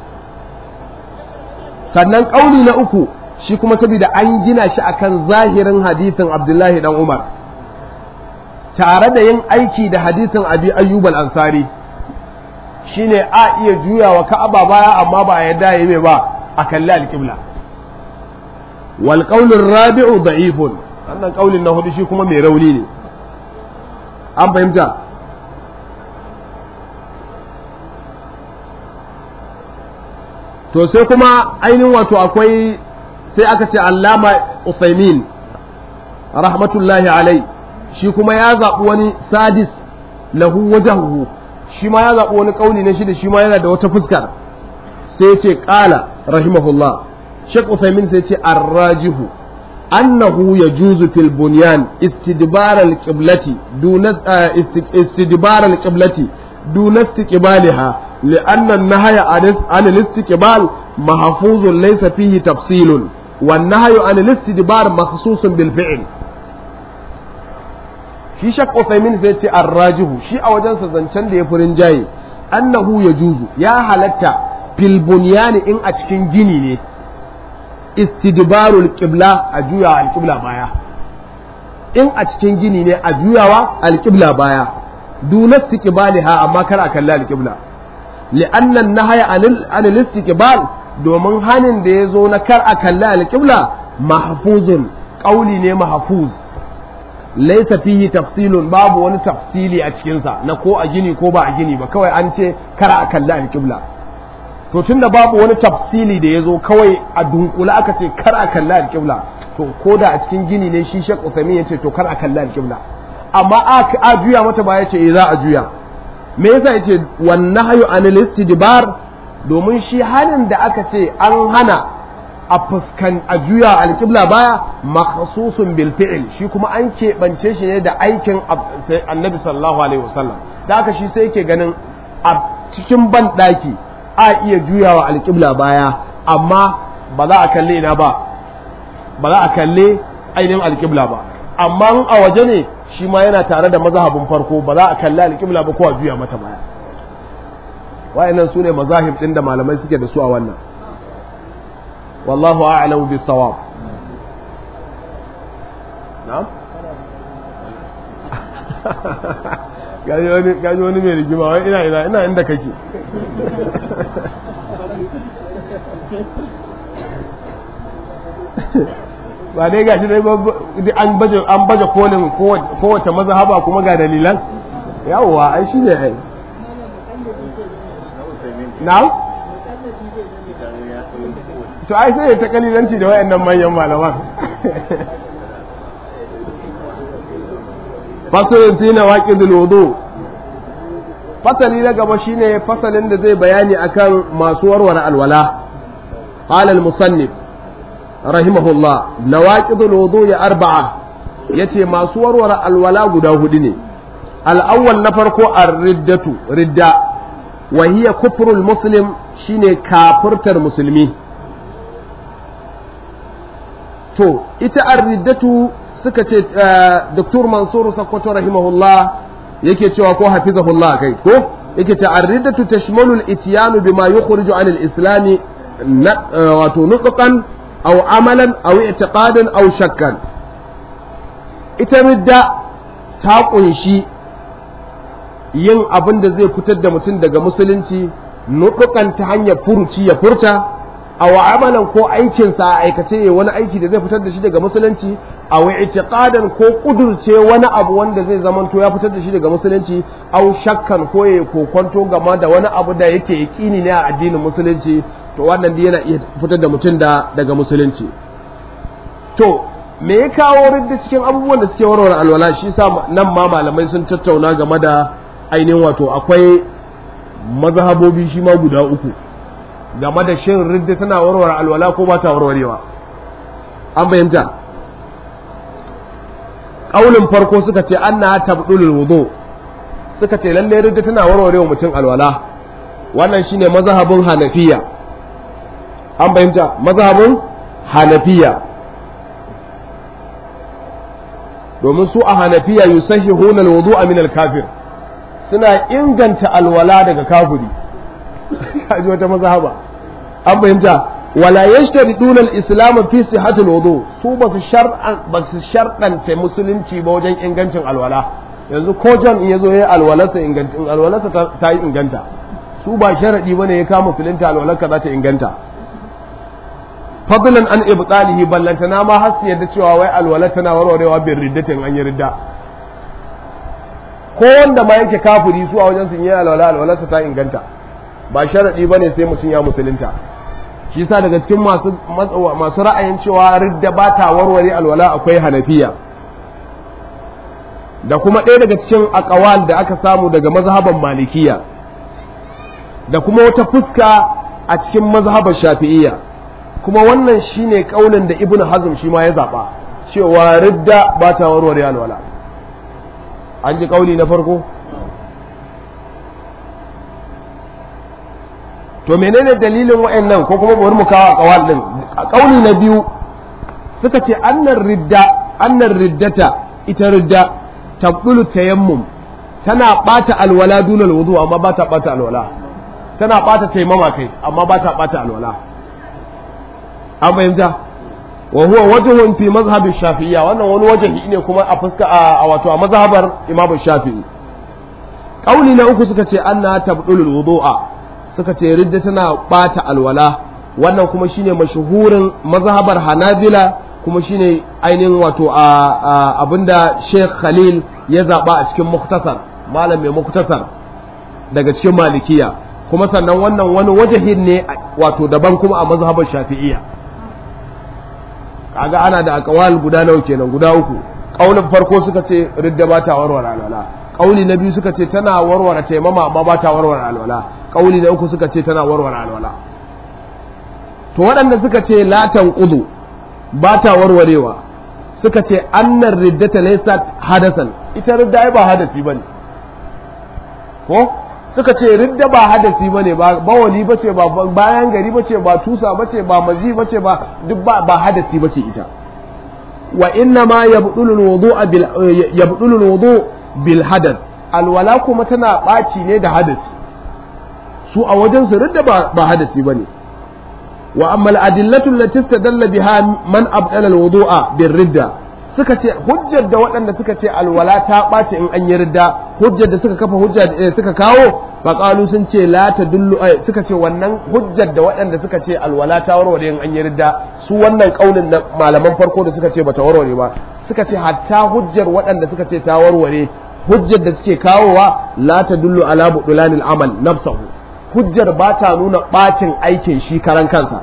sannan kauli na uku shi kuma saboda an gina shi akan zahirin hadisin Abdullahi dan Umar tare da yin aiki da hadisin Abi Ayyub al-Ansari shine a iya juyawa Ka'aba baya amma ba a yadda yayi ba a kalli al-qibla wal qawl ar-rabi'u da'ifun wannan kaulin na hudu shi kuma mai rauni ne an fahimta to sai kuma ainihin wato akwai sai aka ce allama usaimin rahmatullahi alai shi kuma ya zaɓi wani sadis lahu wajahu shi ma ya zaɓi wani ƙauni na shi da shi ma yana da wata fuskar sai ce ƙala rahimahullah shek usaimin sai ce arrajihu annahu yajuzu fil bunyan istidbar al-qiblati duna istidbar al-qiblati duna istiqbaliha لأن النهي عن الاستقبال محفوظ ليس فيه تفصيل والنهي عن الاستدبار مخصوص بالفعل shi shak Usaimin zai ce arrajihu shi a wajensa zancen da ya furin jaye annahu ya juzu ya halatta fil bunyani in a cikin gini ne istidbarul qibla a juya alqibla baya in a cikin gini ne a juyawa alqibla baya duna istiqbaliha amma kar a kalla alqibla لأن النهي عن الاستقبال domin hanin da ya zo na kar a kalli alƙibla mahfuzun ƙauli ne mahfuz laisa fihi tafsilun babu wani tafsili a cikinsa na ko a gini ko ba a gini ba kawai an ce kar a kalli alƙibla to tunda babu wani tafsili da ya zo kawai a dunkula aka ce kar a kalli alƙibla to ko da a cikin gini ne shi shek usaimin ya ce to kar a kalli alƙibla amma a juya mata ba ya ce za a juya me yasa yace wan nahyu anil istidbar domin shi hanin da aka ce an hana a fuskan a juya alqibla baya makhsusun bil fi'l shi kuma an keɓance shi ne da aikin annabi sallallahu alaihi wasallam da aka shi sai yake ganin a cikin ban daki a iya juyawa alqibla baya amma ba za a kalle ina ba ba za a kalle ainihin alqibla ba amma a waje ne shi ma yana tare da mazhabin farko ba za a kalli alƙibla ba ko a juya mata baya wayannan su ne mazahib ɗin da malamai suke da su a wannan wallahu a'lamu bis sawab na'am gaji wani mai rigima wai ina ina ina inda kake ba dai gashi dai an baje an baje kolin kowace mazhaba kuma ga dalilan yawwa ai shine ai na'am to ai sai ta kalilanci da wayannan manyan malaman fasalin fi na waƙidul wudu fasali na gaba shine fasalin da zai bayani akan masu warware alwala qala al-musannif rahimahullah nawaqidul wudu ya arba'a yace masu warware alwala guda hudu ne al-awwal na farko ar-riddatu ridda wa hiya kufrul muslim shine kafirtar musulmi to ita ar-riddatu suka ce Dr. Mansur Sakkwato rahimahullah yake cewa ko hafizahullah kai ko yake ce ar-riddatu tashmalu al-ityanu bima yukhriju an al-islam wato nutqan aw amalan aw i'tiqadan aw shakkan ita ridda ta kunshi yin abin da zai fitar da mutum daga musulunci nutqan ta hanyar furuci ya furta aw amalan ko aikinsa a aikace ya wani aiki da zai fitar da shi daga musulunci aw i'tiqadan ko kudurce wani abu wanda zai zamanto ya fitar da shi daga musulunci aw shakkan ko ya kokonto game da wani abu da yake yakini ne a addinin musulunci to wannan dai yana iya fitar da mutum da daga musulunci to me ya kawo ridda cikin abubuwan da suke warware alwala shi sa nan ma malamai sun tattauna game da ainihin wato akwai mazhabobi shi ma guda uku game da shin ridda tana warware alwala ko ba ta warwarewa an fahimta ƙaunin farko suka ce an na tabdulul wudu suka ce lalle ridda tana warwarewa mutum alwala wannan shine mazhabin hanafiya an fahimta mazhabin hanafiya domin su a hanafiya yusahihuna alwudu'a min al-kafir suna inganta alwala daga kafiri kaji wata mazhaba an fahimta wala yashtariduna al-islam fi sihhatil wudu su ba su shar'an ba su sharɗanta musulunci ba wajen ingancin alwala yanzu ko John in yazo yayi alwalarsa ingancin alwalarsa ta yi inganta su ba sharadi bane ya kama musulunta alwalarka za ta inganta fadlan an ibtalihi ballantana ma har su yadda cewa wai alwala tana warwarewa bin riddatin an yi ridda ko wanda ma yake kafiri su a wajen sun yi alwala alwalarsa ta inganta ba sharadi bane sai mutum ya musulunta shi yasa daga cikin masu masu ra'ayin cewa ridda ba ta warware alwala akwai hanafiya da kuma ɗaya daga cikin akawal da aka samu daga mazhaban malikiya da kuma wata fuska a cikin mazhaban shafi'iyya kuma wannan shine kaulin da ibnu hazm shi ma ya zaba cewa ridda ba ta warware alwala an ji kauli na farko to menene dalilin wa'annan ko kuma bari mu kawo kawal din kauli na biyu suka ce annar ridda annar riddata ita ridda tabdulu tayammum tana bata alwala dunal wudu amma ba ta bata alwala tana bata taimama kai amma ba ta bata alwala an fahimta wa huwa wajhun fi mazhab shafi'iyya wannan wani wajahi ne kuma a fuska a wato a mazhabar imam shafi'i kauli na uku suka ce anna tabdulul wudu'a suka ce ridda tana bata alwala wannan kuma shine mashuhurin mazhabar hanabila kuma shine ainihin wato a abinda sheikh khalil ya zaba a cikin muktasar malam mai muktasar daga cikin malikiya kuma sannan wannan wani wajahin ne wato daban kuma a mazhabar shafi'iyya kaga ana da akawal guda nawa kenan guda uku kaulin farko suka ce ridda ba ta warware alwala kauli na biyu suka ce tana warware taimama amma ba ta warware alwala kauli na uku suka ce tana warware alwala to waɗanda suka ce latan kudu ba ta warwarewa suka ce annar riddata laysat hadasan ita ridda ai ba hadasi bane ko suka ce ridda ba hadasi bane ba bawali bace ba bayan gari bace ba tusa bace ba mazi bace ba duk ba ba hadasi bace ita wa inna ma yabdulu alwudu'a bil yabdulu alwudu bil hadath alwala kuma tana baci ne da hadasi su a wajen su ridda ba ba hadasi bane wa amma al-adillatu allati istadalla biha man abdala alwudu'a bir ridda suka ce hujjar da waɗanda suka ce alwala ta ɓace in an yi ridda hujjar da suka kafa hujja suka kawo faƙalu sun ce la ta dullu suka ce wannan hujjar da waɗanda suka ce alwala ta warware in an yi ridda su wannan ƙaunin da malaman farko da suka ce bata warware ba suka ce hatta hujjar waɗanda suka ce ta warware hujjar da suke kawowa la ta dullu ala budulanil amal nafsahu hujjar ba ta nuna ɓacin aikin shi karan kansa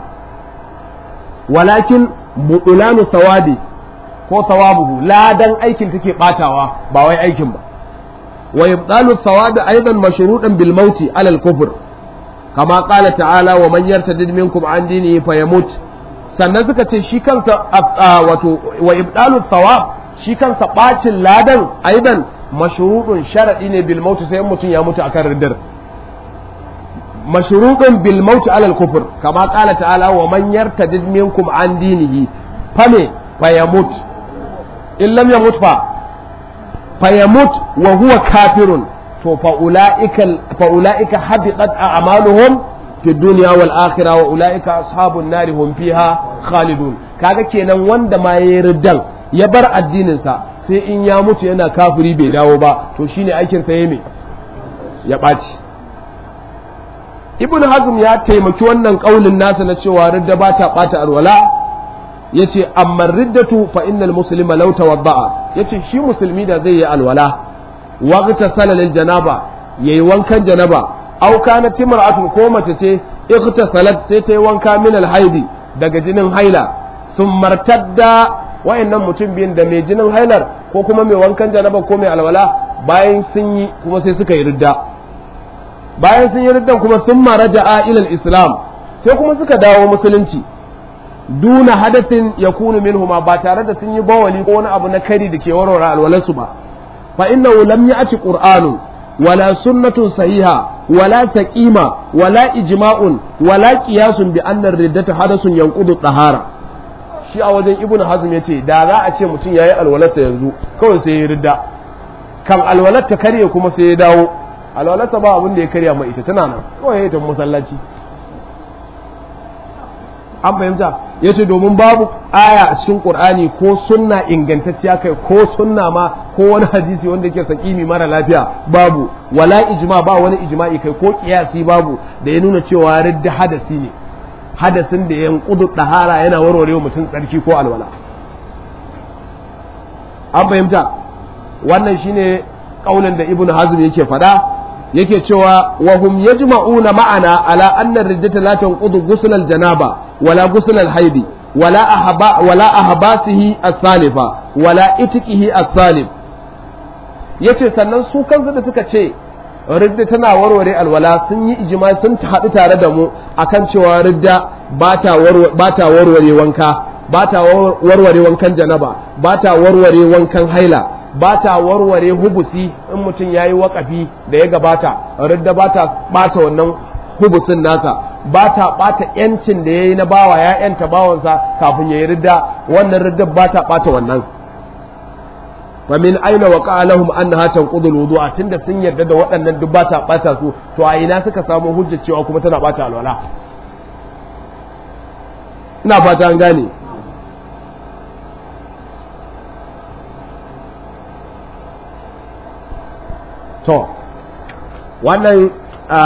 walakin budulanu sawabi ko sawabuhu ladan aikin take batawa ba wai aikin ba wa ibdalu sawabi aidan mashruɗan bil mauti ala al kufr kama qala ta'ala wa man yartadid minkum an dinihi fayamut sannan suka ce shi kansa wato wa ibdalu sawab shi kansa bacin ladan aidan mashruɗun sharadi ne bil mauti sai mutum ya mutu akan riddar mashruɗun bil mauti ala al kufr kama qala ta'ala wa man yartadid minkum an dinihi fame fayamut in lam yamut fa fayamut wa huwa kafirun to fa ulaika fa ulaika habitat a'maluhum fi dunya wal akhirah wa ulaika ashabun nari hum fiha khalidun kaga kenan wanda ma yayi riddan ya bar addinin sa sai in ya mutu yana kafiri bai dawo ba to shine aikin sa yayi ya ɓaci ibn hazm ya taimaki wannan kaulin nasa na cewa ridda ba ta ɓata alwala yace amma riddatu fa innal muslima law tawadda'a yace shi musulmi da zai yi alwala waqta salalil janaba yayi wankan janaba aw kana timra'atun ko mace ce ightasalat sai ta yi wanka min alhaidi daga jinin haila sun martadda wayannan mutum biyun da mai jinin hailar ko kuma mai wankan janaba ko mai alwala bayan sun yi kuma sai suka yi ridda bayan sun yi riddan kuma sun maraja'a ila islam sai kuma suka dawo musulunci duna hadasin ya kunu minhuma ba tare da sun yi bawali ko wani abu na kari da ke warware alwalarsu ba fa innahu lam ya'ti qur'anun wala sunnatun sahiha wala saqima wala ijma'un wala qiyasun bi anna riddata hadasun yanqudu tahara shi a wajen ibnu hazm yace da za a ce mutum yayi alwalarsa yanzu kawai sai ya ridda kan alwalar ta karye kuma sai ya dawo alwalarsa ba abin da ya karya mai ita tana nan kawai ya tafi masallaci an fahimta ya ce domin babu aya a cikin ƙur'ani ko sunna ingantacciya kai ko sunna ma ko wani hadisi wanda ke sakimi mara lafiya babu wala ijma ba wani ijma'i kai ko kiyasi babu da ya nuna cewa ridda hadasi ne hadasin da yan kudu dahara yana warware wa mutum tsarki ko alwala an fahimta wannan shine kaulin da ibnu hazm yake faɗa yake cewa wa hum yajma'una ma'ana ala anna riddata la tanqudu ghusl al-janaba wala ghusl al-haidi wala ahaba wala ahbasihi as-salifa wala itiqihi as-salif yace sannan su kansu da suka ce ridda tana warware alwala sun yi ijma sun haɗu tare da mu akan cewa ridda ba ta warware wanka ba ta warware wankan janaba ba ta warware wankan haila ba ta warware hubusi in mutum ya yi waƙafi da ya gabata ridda ba ta ɓata wannan hubusin nasa ba ta ɓata ‘yancin da ya yi na bawa ya ‘yanta bawansa kafin ya yi ridda wannan ridda ba ta ɓata wannan famin aina wa ƙa'alahum an na hatan ƙudul wudu a tunda sun yarda da waɗannan duk ba ta ɓata su to a ina suka samu hujjar cewa kuma tana ɓata alwala ina fata an gane to wannan a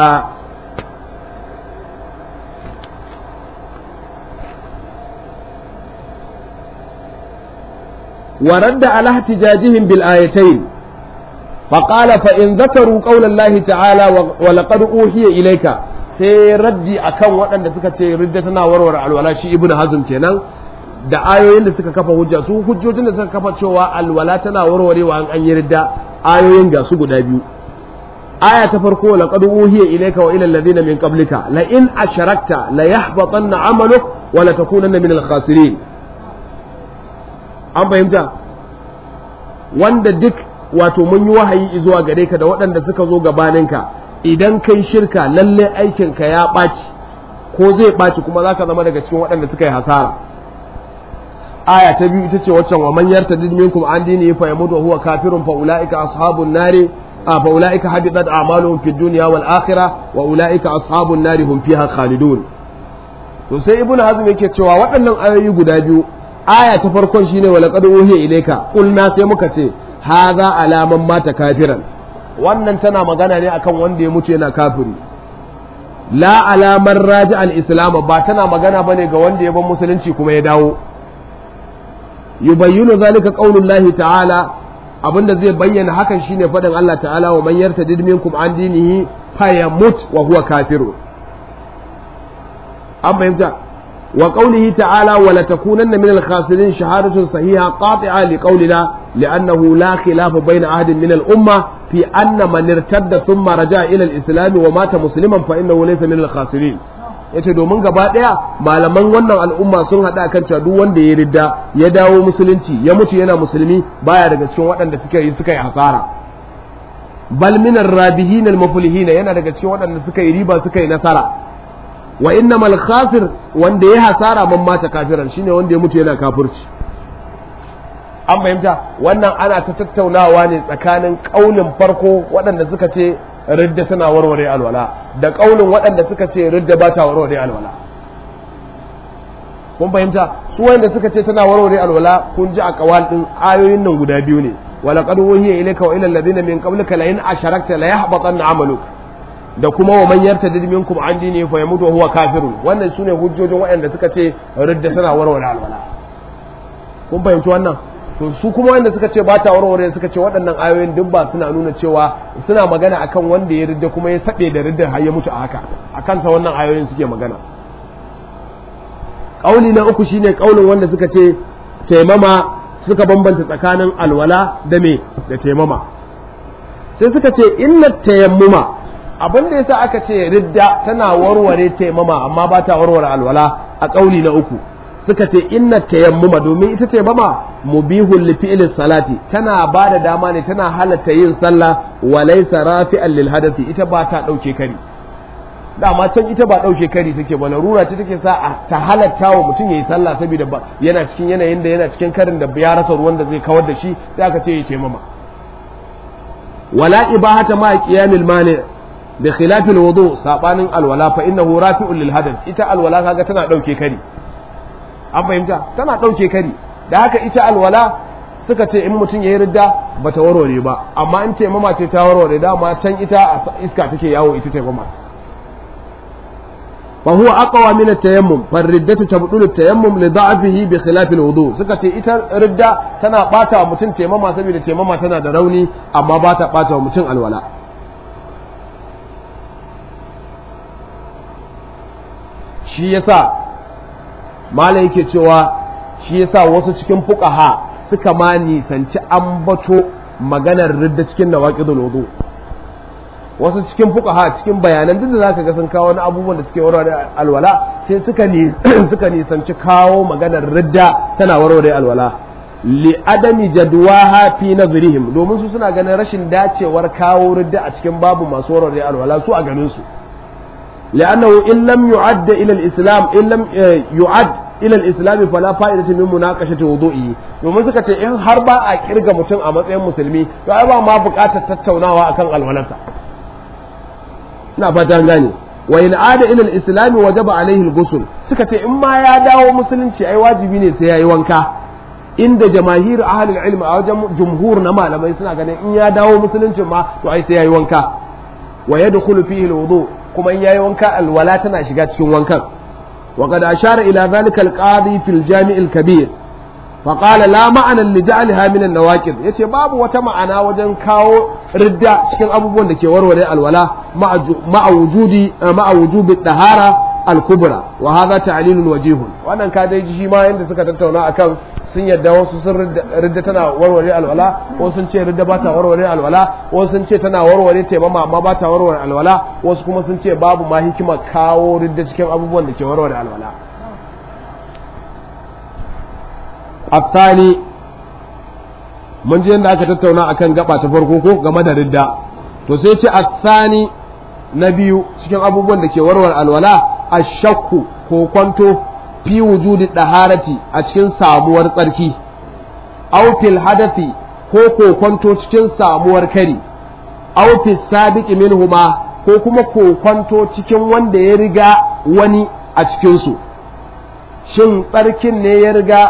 ورد على احتجاجهم بالآيتين فقال فإن ذكروا قول الله تعالى ولقد أوحي إليك sai raddi akan waɗanda suka ce ridda tana warware alwala shi ibnu hazm kenan da ayoyin da suka kafa hujja su hujjojin da suka kafa cewa alwala tana warwarewa an an yi ridda ayoyin ga su guda biyu aya ta farko laqad uhiya ilayka wa ila alladhina min qablika la in asharakta la yahbatanna amaluk wa la takunanna min al-khasirin an fahimta wanda duk wato mun yi wahayi zuwa gare ka da waɗanda suka zo gabaninka idan kai shirka lalle aikinka ya ɓaci ko zai ɓaci kuma za ka zama daga cikin waɗanda suka yi hasara aya ta biyu ita ce waccan wa man yartadid minkum an dini fa yamutu huwa kafirun fa ulaika ashabun nari fa ulaika habitat a'maluhum fid dunya wal akhirah wa ulaika ashabun nari hum fiha khalidun to sai ibnu hazm yake cewa waɗannan ayoyi guda biyu aya ta farkon shine wala qad uhiya ilayka qulna sai muka ce hadha alaman mata kafiran wannan tana magana ne akan wanda ya mutu yana kafiri la alamar raji al-islam ba tana magana bane ga wanda ya bar musulunci kuma ya dawo yubayyinu zalika qaulullahi ta'ala abinda zai bayyana hakan shine fadin Allah ta'ala wa man yartadid minkum an dinihi fayamut wa huwa kafiru an fahimta wa qawlihi ta'ala wa la takunanna min al-khasirin shahadatun sahiha qati'a li qawlina li'annahu la khilafa bayna ahadin min al-umma fi anna man irtadda thumma raja'a ila al-islam wa mata musliman fa innahu laysa min al-khasirin yace domin gaba daya malaman wannan al'umma sun hada kan cewa duk wanda ya ridda ya dawo musulunci ya mutu yana musulmi baya daga cikin waɗanda suka yi suka yi hasara bal min ar-rabihin al-muflihin yana daga cikin waɗanda suka yi riba suka yi nasara wa innamal khasir wanda ya hasara man mata kafiran shine wanda ya mutu yana kafirci an fahimta wannan ana ta tattaunawa ne tsakanin kaulin farko waɗanda suka ce ridda tana warware alwala da kaulin waɗanda suka ce ridda ba ta warware alwala kun fahimta su wanda suka ce tana warware alwala kun ji a kawal din ayoyin nan guda biyu ne wala qad wuhiya ilayka wa ila alladhina min qablika la in asharakta la yahbatanna amaluk da kuma wa man yartadid minkum an dini fa yamutu huwa kafirun wannan sune hujjojin waɗanda suka ce ridda tana warware alwala kun fahimci wannan to su kuma wanda suka ce ba ta warware suka ce waɗannan ayoyin duk ba suna nuna cewa suna magana akan wanda ya ridda kuma ya saɓe da riddar har ya mutu a haka a kansa wannan ayoyin suke magana ƙauli na uku shine ƙaulin wanda suka ce taimama suka bambanta tsakanin alwala da me da taimama sai suka ce inna tayammuma abin da yasa aka ce ridda tana warware taimama amma ba ta warware alwala a ƙauli na uku suka ce inna tayammuma domin ita tayammuma mubihul li fi'li salati tana ba da dama ne tana halatta yin sallah wa laysa rafi'an lil hadathi ita ba ta dauke kari dama can ita ba dauke kari take ba larura ce take sa ta halatta wa mutum yayi sallah saboda ba yana cikin yanayin da yana cikin karin da ya rasa ruwan da zai kawar da shi sai aka ce ya tayammuma wala ibahata ma qiyamil mani bi khilafil wudu sabanin alwala fa innahu rafi'un lil hadath ita alwala kaga tana dauke kari an fahimta tana ɗauke kari da haka ita alwala suka ce in mutum ya yi ridda ba ta warware ba amma in taimama ce ta warware dama can ita a iska take yawo ita taimama fa huwa aqwa min at-tayammum fa riddatu tabdulu at-tayammum li da'fihi bi khilaf al-wudu suka ce ita ridda tana bata wa mutum taimama saboda taimama tana da rauni amma ba ta bata wa mutum alwala shi yasa malai yake cewa shi yasa wasu cikin fuqaha suka ma nisanci ambato maganar ridda cikin nawaqidul wudu wasu cikin fuqaha cikin bayanan duk da zaka ga sun kawo wani abubuwan da suke warware alwala sai suka ni suka nisanci kawo maganar ridda tana warware alwala li adami jadwaha fi nazrihim domin su suna ganin rashin dacewar kawo ridda a cikin babu masu warware alwala su a ganin su لأنه إن لم يعد إلى الإسلام إن لم يعد إلى الإسلام فلا فائدة من مناقشة وضوئه domin suka ce in har ba a kirga mutum a matsayin musulmi to ai ba ma buƙatar tattaunawa akan alwalarsa ina fata gane wa in ada ila al-islam wajaba alaihi al-ghusl suka ce in ma ya dawo musulunci ai wajibi ne sai yayi wanka inda jamahir ahli al-ilm a wajen jumhur na malamai suna ganin in ya dawo musulunci ma to ai sai yayi wanka wa yadkhulu fihi al-wudu kuma in yayi wanka alwala tana shiga cikin wankan wa qad ashara ila dhalika al-qadi fil jami' al-kabir fa qala la ma'ana li ja'alha min an-nawaqid yace babu wata ma'ana wajen kawo ridda cikin abubuwan da ke warware alwala ma'a wujudi ma'a wujubi dahara al-kubra wa hadha ta'lilun wajihun wannan ka dai shi ma yanda suka tattauna akan sun yadda wasu sun ridda tana warware alwala wasu sun ce ridda ba ta warware alwala wasu sun ce tana warware taimama amma ba ta warware alwala wasu kuma sun ce babu ma hikima kawo ridda cikin abubuwan da ke warware alwala afsani mun ji yadda aka tattauna akan gaba ta farko ko game da ridda to sai ce afsani na biyu cikin abubuwan da ke warware alwala ashakku ko kwanto fi wujudi daharati a cikin samuwar tsarki aw fil hadathi ko kokonto cikin samuwar kari aw fil sabiqi minhuma ko kuma kokonto cikin wanda ya riga wani a cikin su shin tsarkin ne ya riga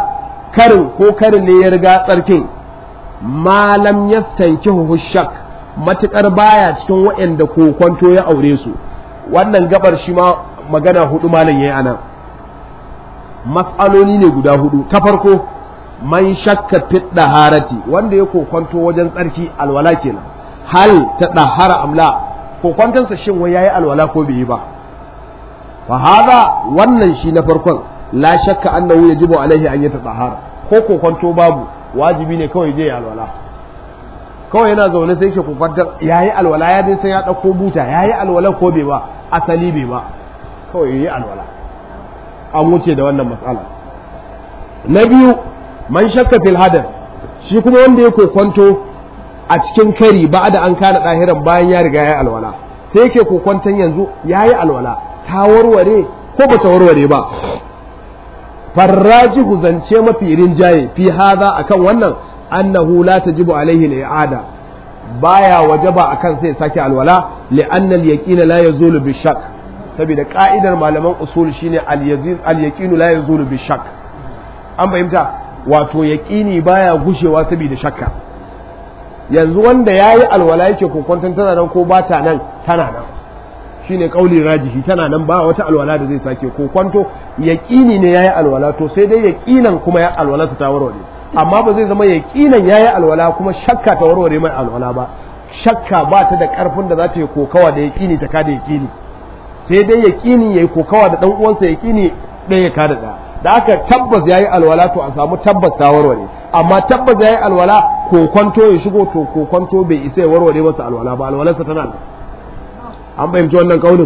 karin ko karin ne ya riga tsarkin malam yastankihu shak matukar baya cikin waɗanda kokonto ya aure su wannan gabar shi ma magana hudu malam yayi anan mas'aloli ne guda hudu ta farko man shakka fit daharati wanda ya kokonto wajen tsarki alwala kenan hal ta dahara amla kokontonsa shin wai yayi alwala ko bai yi ba fa hada wannan shi na farkon la shakka annahu yajibu alaihi an yata dahara ko kokonto babu wajibi ne kawai je ya alwala kawai yana zaune sai ke kokwantar yayi alwala ya dai sai ya dauko buta yayi alwala ko bai ba asali bai ba kawai yayi alwala an wuce da wannan matsala na biyu man shakka fil hadath shi kuma wanda ya kokwanto a cikin kari ba da an kana ɗahiran bayan ya riga ya alwala sai yake kokwanton yanzu ya yi alwala ta warware ko ba ta warware ba farrajihu zance mafi rinjaye fi haza akan wannan annahu la tajibu alaihi al-i'ada baya wajaba akan sai sake alwala li'anna al-yaqin la yazulu bi shakk saboda ka'idar malaman usul shine al-yazin al-yaqin la yazulu bi shakk an fahimta wato yaqini baya gushewa saboda shakka yanzu wanda yayi alwala yake kokonton tana nan ko ba ta nan tana nan shine kauli rajihi tana nan ba wata alwala da zai sake kokonto yaqini ne yayi alwala to sai dai yaqinan kuma ya alwala ta warware amma ba zai zama yaqinan yayi alwala kuma shakka ta warware mai alwala ba shakka ba ta da karfin da za ta yi kokawa da yaqini ta kada yaqini sai dai yaqini yayi kokawa da dan uwansa yaqini ɗaya ya kada ɗaya da aka tabbas yayi alwala to a samu tabbas ta warware amma tabbas yayi alwala kokonto ya shigo to kokonto bai isa ya warware masa alwala ba alwalarsa tana nan an fahimci wannan kaunin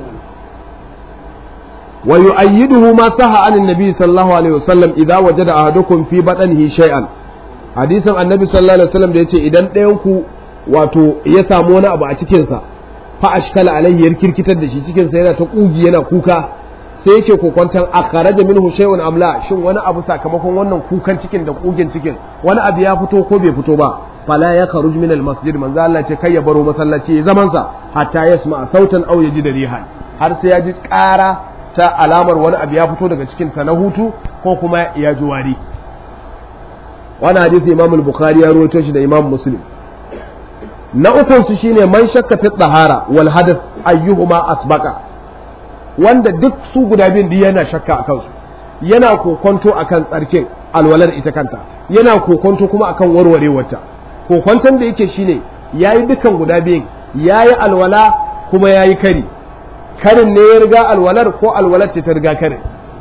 wa yu'ayyiduhu ma saha anin nabi sallallahu alaihi wasallam idza wajada ahadukum fi badanihi shay'an hadisin annabi sallallahu alaihi wasallam da yace idan ɗayan ku wato ya samu wani abu a cikin sa fa ashkala alaihi yar kirkitar da shi cikin sa yana ta kugi yana kuka sai yake kokwantan akharaja minhu shay'un amla shin wani abu sakamakon wannan kukan cikin da kugin cikin wani abu ya fito ko bai fito ba fala ya kharuj min al masjid manzo Allah ce kai ya baro masallaci zaman sa hatta yasma sautan aw yaji da rihan har sai ya ji ƙara ta alamar wani abu ya fito daga cikin sa na hutu ko kuma ya ji wari wannan hadisi Imam al-Bukhari ya rawaito shi da Imam Muslim na ukun su shine man shakka fi tahara wal hadath ayyuhuma asbaqa wanda duk su guda biyun da yana shakka a kansu yana kokonto akan tsarkin alwalar ita kanta yana kokonto kuma akan warwarewarta kokonton da yake shine yayi dukan guda biyun yayi alwala kuma yayi kari karin ne ya riga alwalar ko alwalar ce ta riga karin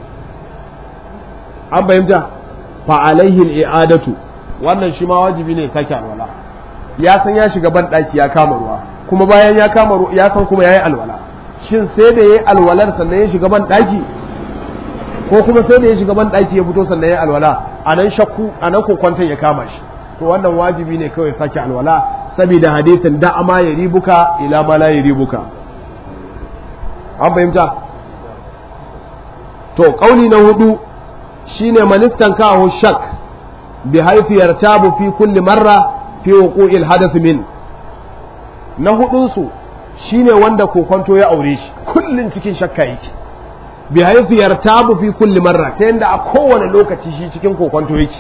an fahimta fa alaihi al-i'adatu wannan shi ma wajibi ne sake alwala ya san ya shiga ban daki ya kama ruwa kuma bayan ya kama ruwa ya san kuma yayi alwala shin sai da yayi alwalar sannan ya shiga ban daki ko kuma sai da ya shiga ban daki ya fito sannan ya alwala anan shakku anan kokwanton ya kama shi to wannan wajibi ne kawai sake alwala saboda hadisin da ama ya ribuka ila ma la ribuka an fahimta to kauli na hudu shine manistan kahu shak bi haifi yartabu fi kulli marra fi wuqu'il hadath min na hudun su shine wanda kokonto ya aure shi kullun cikin shakka yake bi haifi yartabu fi kulli marra ta yanda a kowane lokaci shi cikin kokonto yake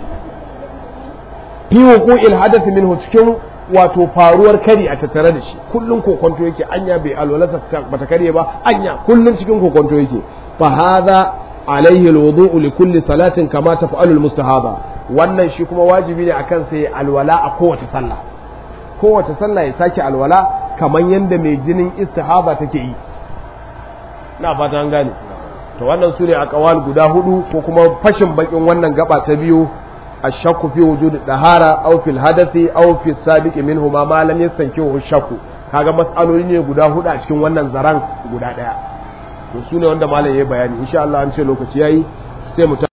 fi wuqu'il hadath minhu cikin wato faruwar kari a tattare da shi kullun kokonto yake anya bai alwalasa bata kare ba anya kullun cikin kokonto yake fa hadha alaihi alwudu'u li kulli salatin kama taf'alu almustahaba wannan shi kuma wajibi ne akan sai alwala a kowace sallah kowace sallah ya sake alwala kamar yadda mai jinin istihaba take yi na fata an gane to wannan su ne a kawal guda hudu ko kuma fashin bakin wannan gaba ta biyu الشك في وجود الطهارة أو في الحدث أو في السابق منهما ما لم يستنكره الشك kaga mas'aloli ne guda hudu a cikin wannan zaran guda daya to su ne wanda malam ya bayani insha Allah an ce lokaci yayi sai mu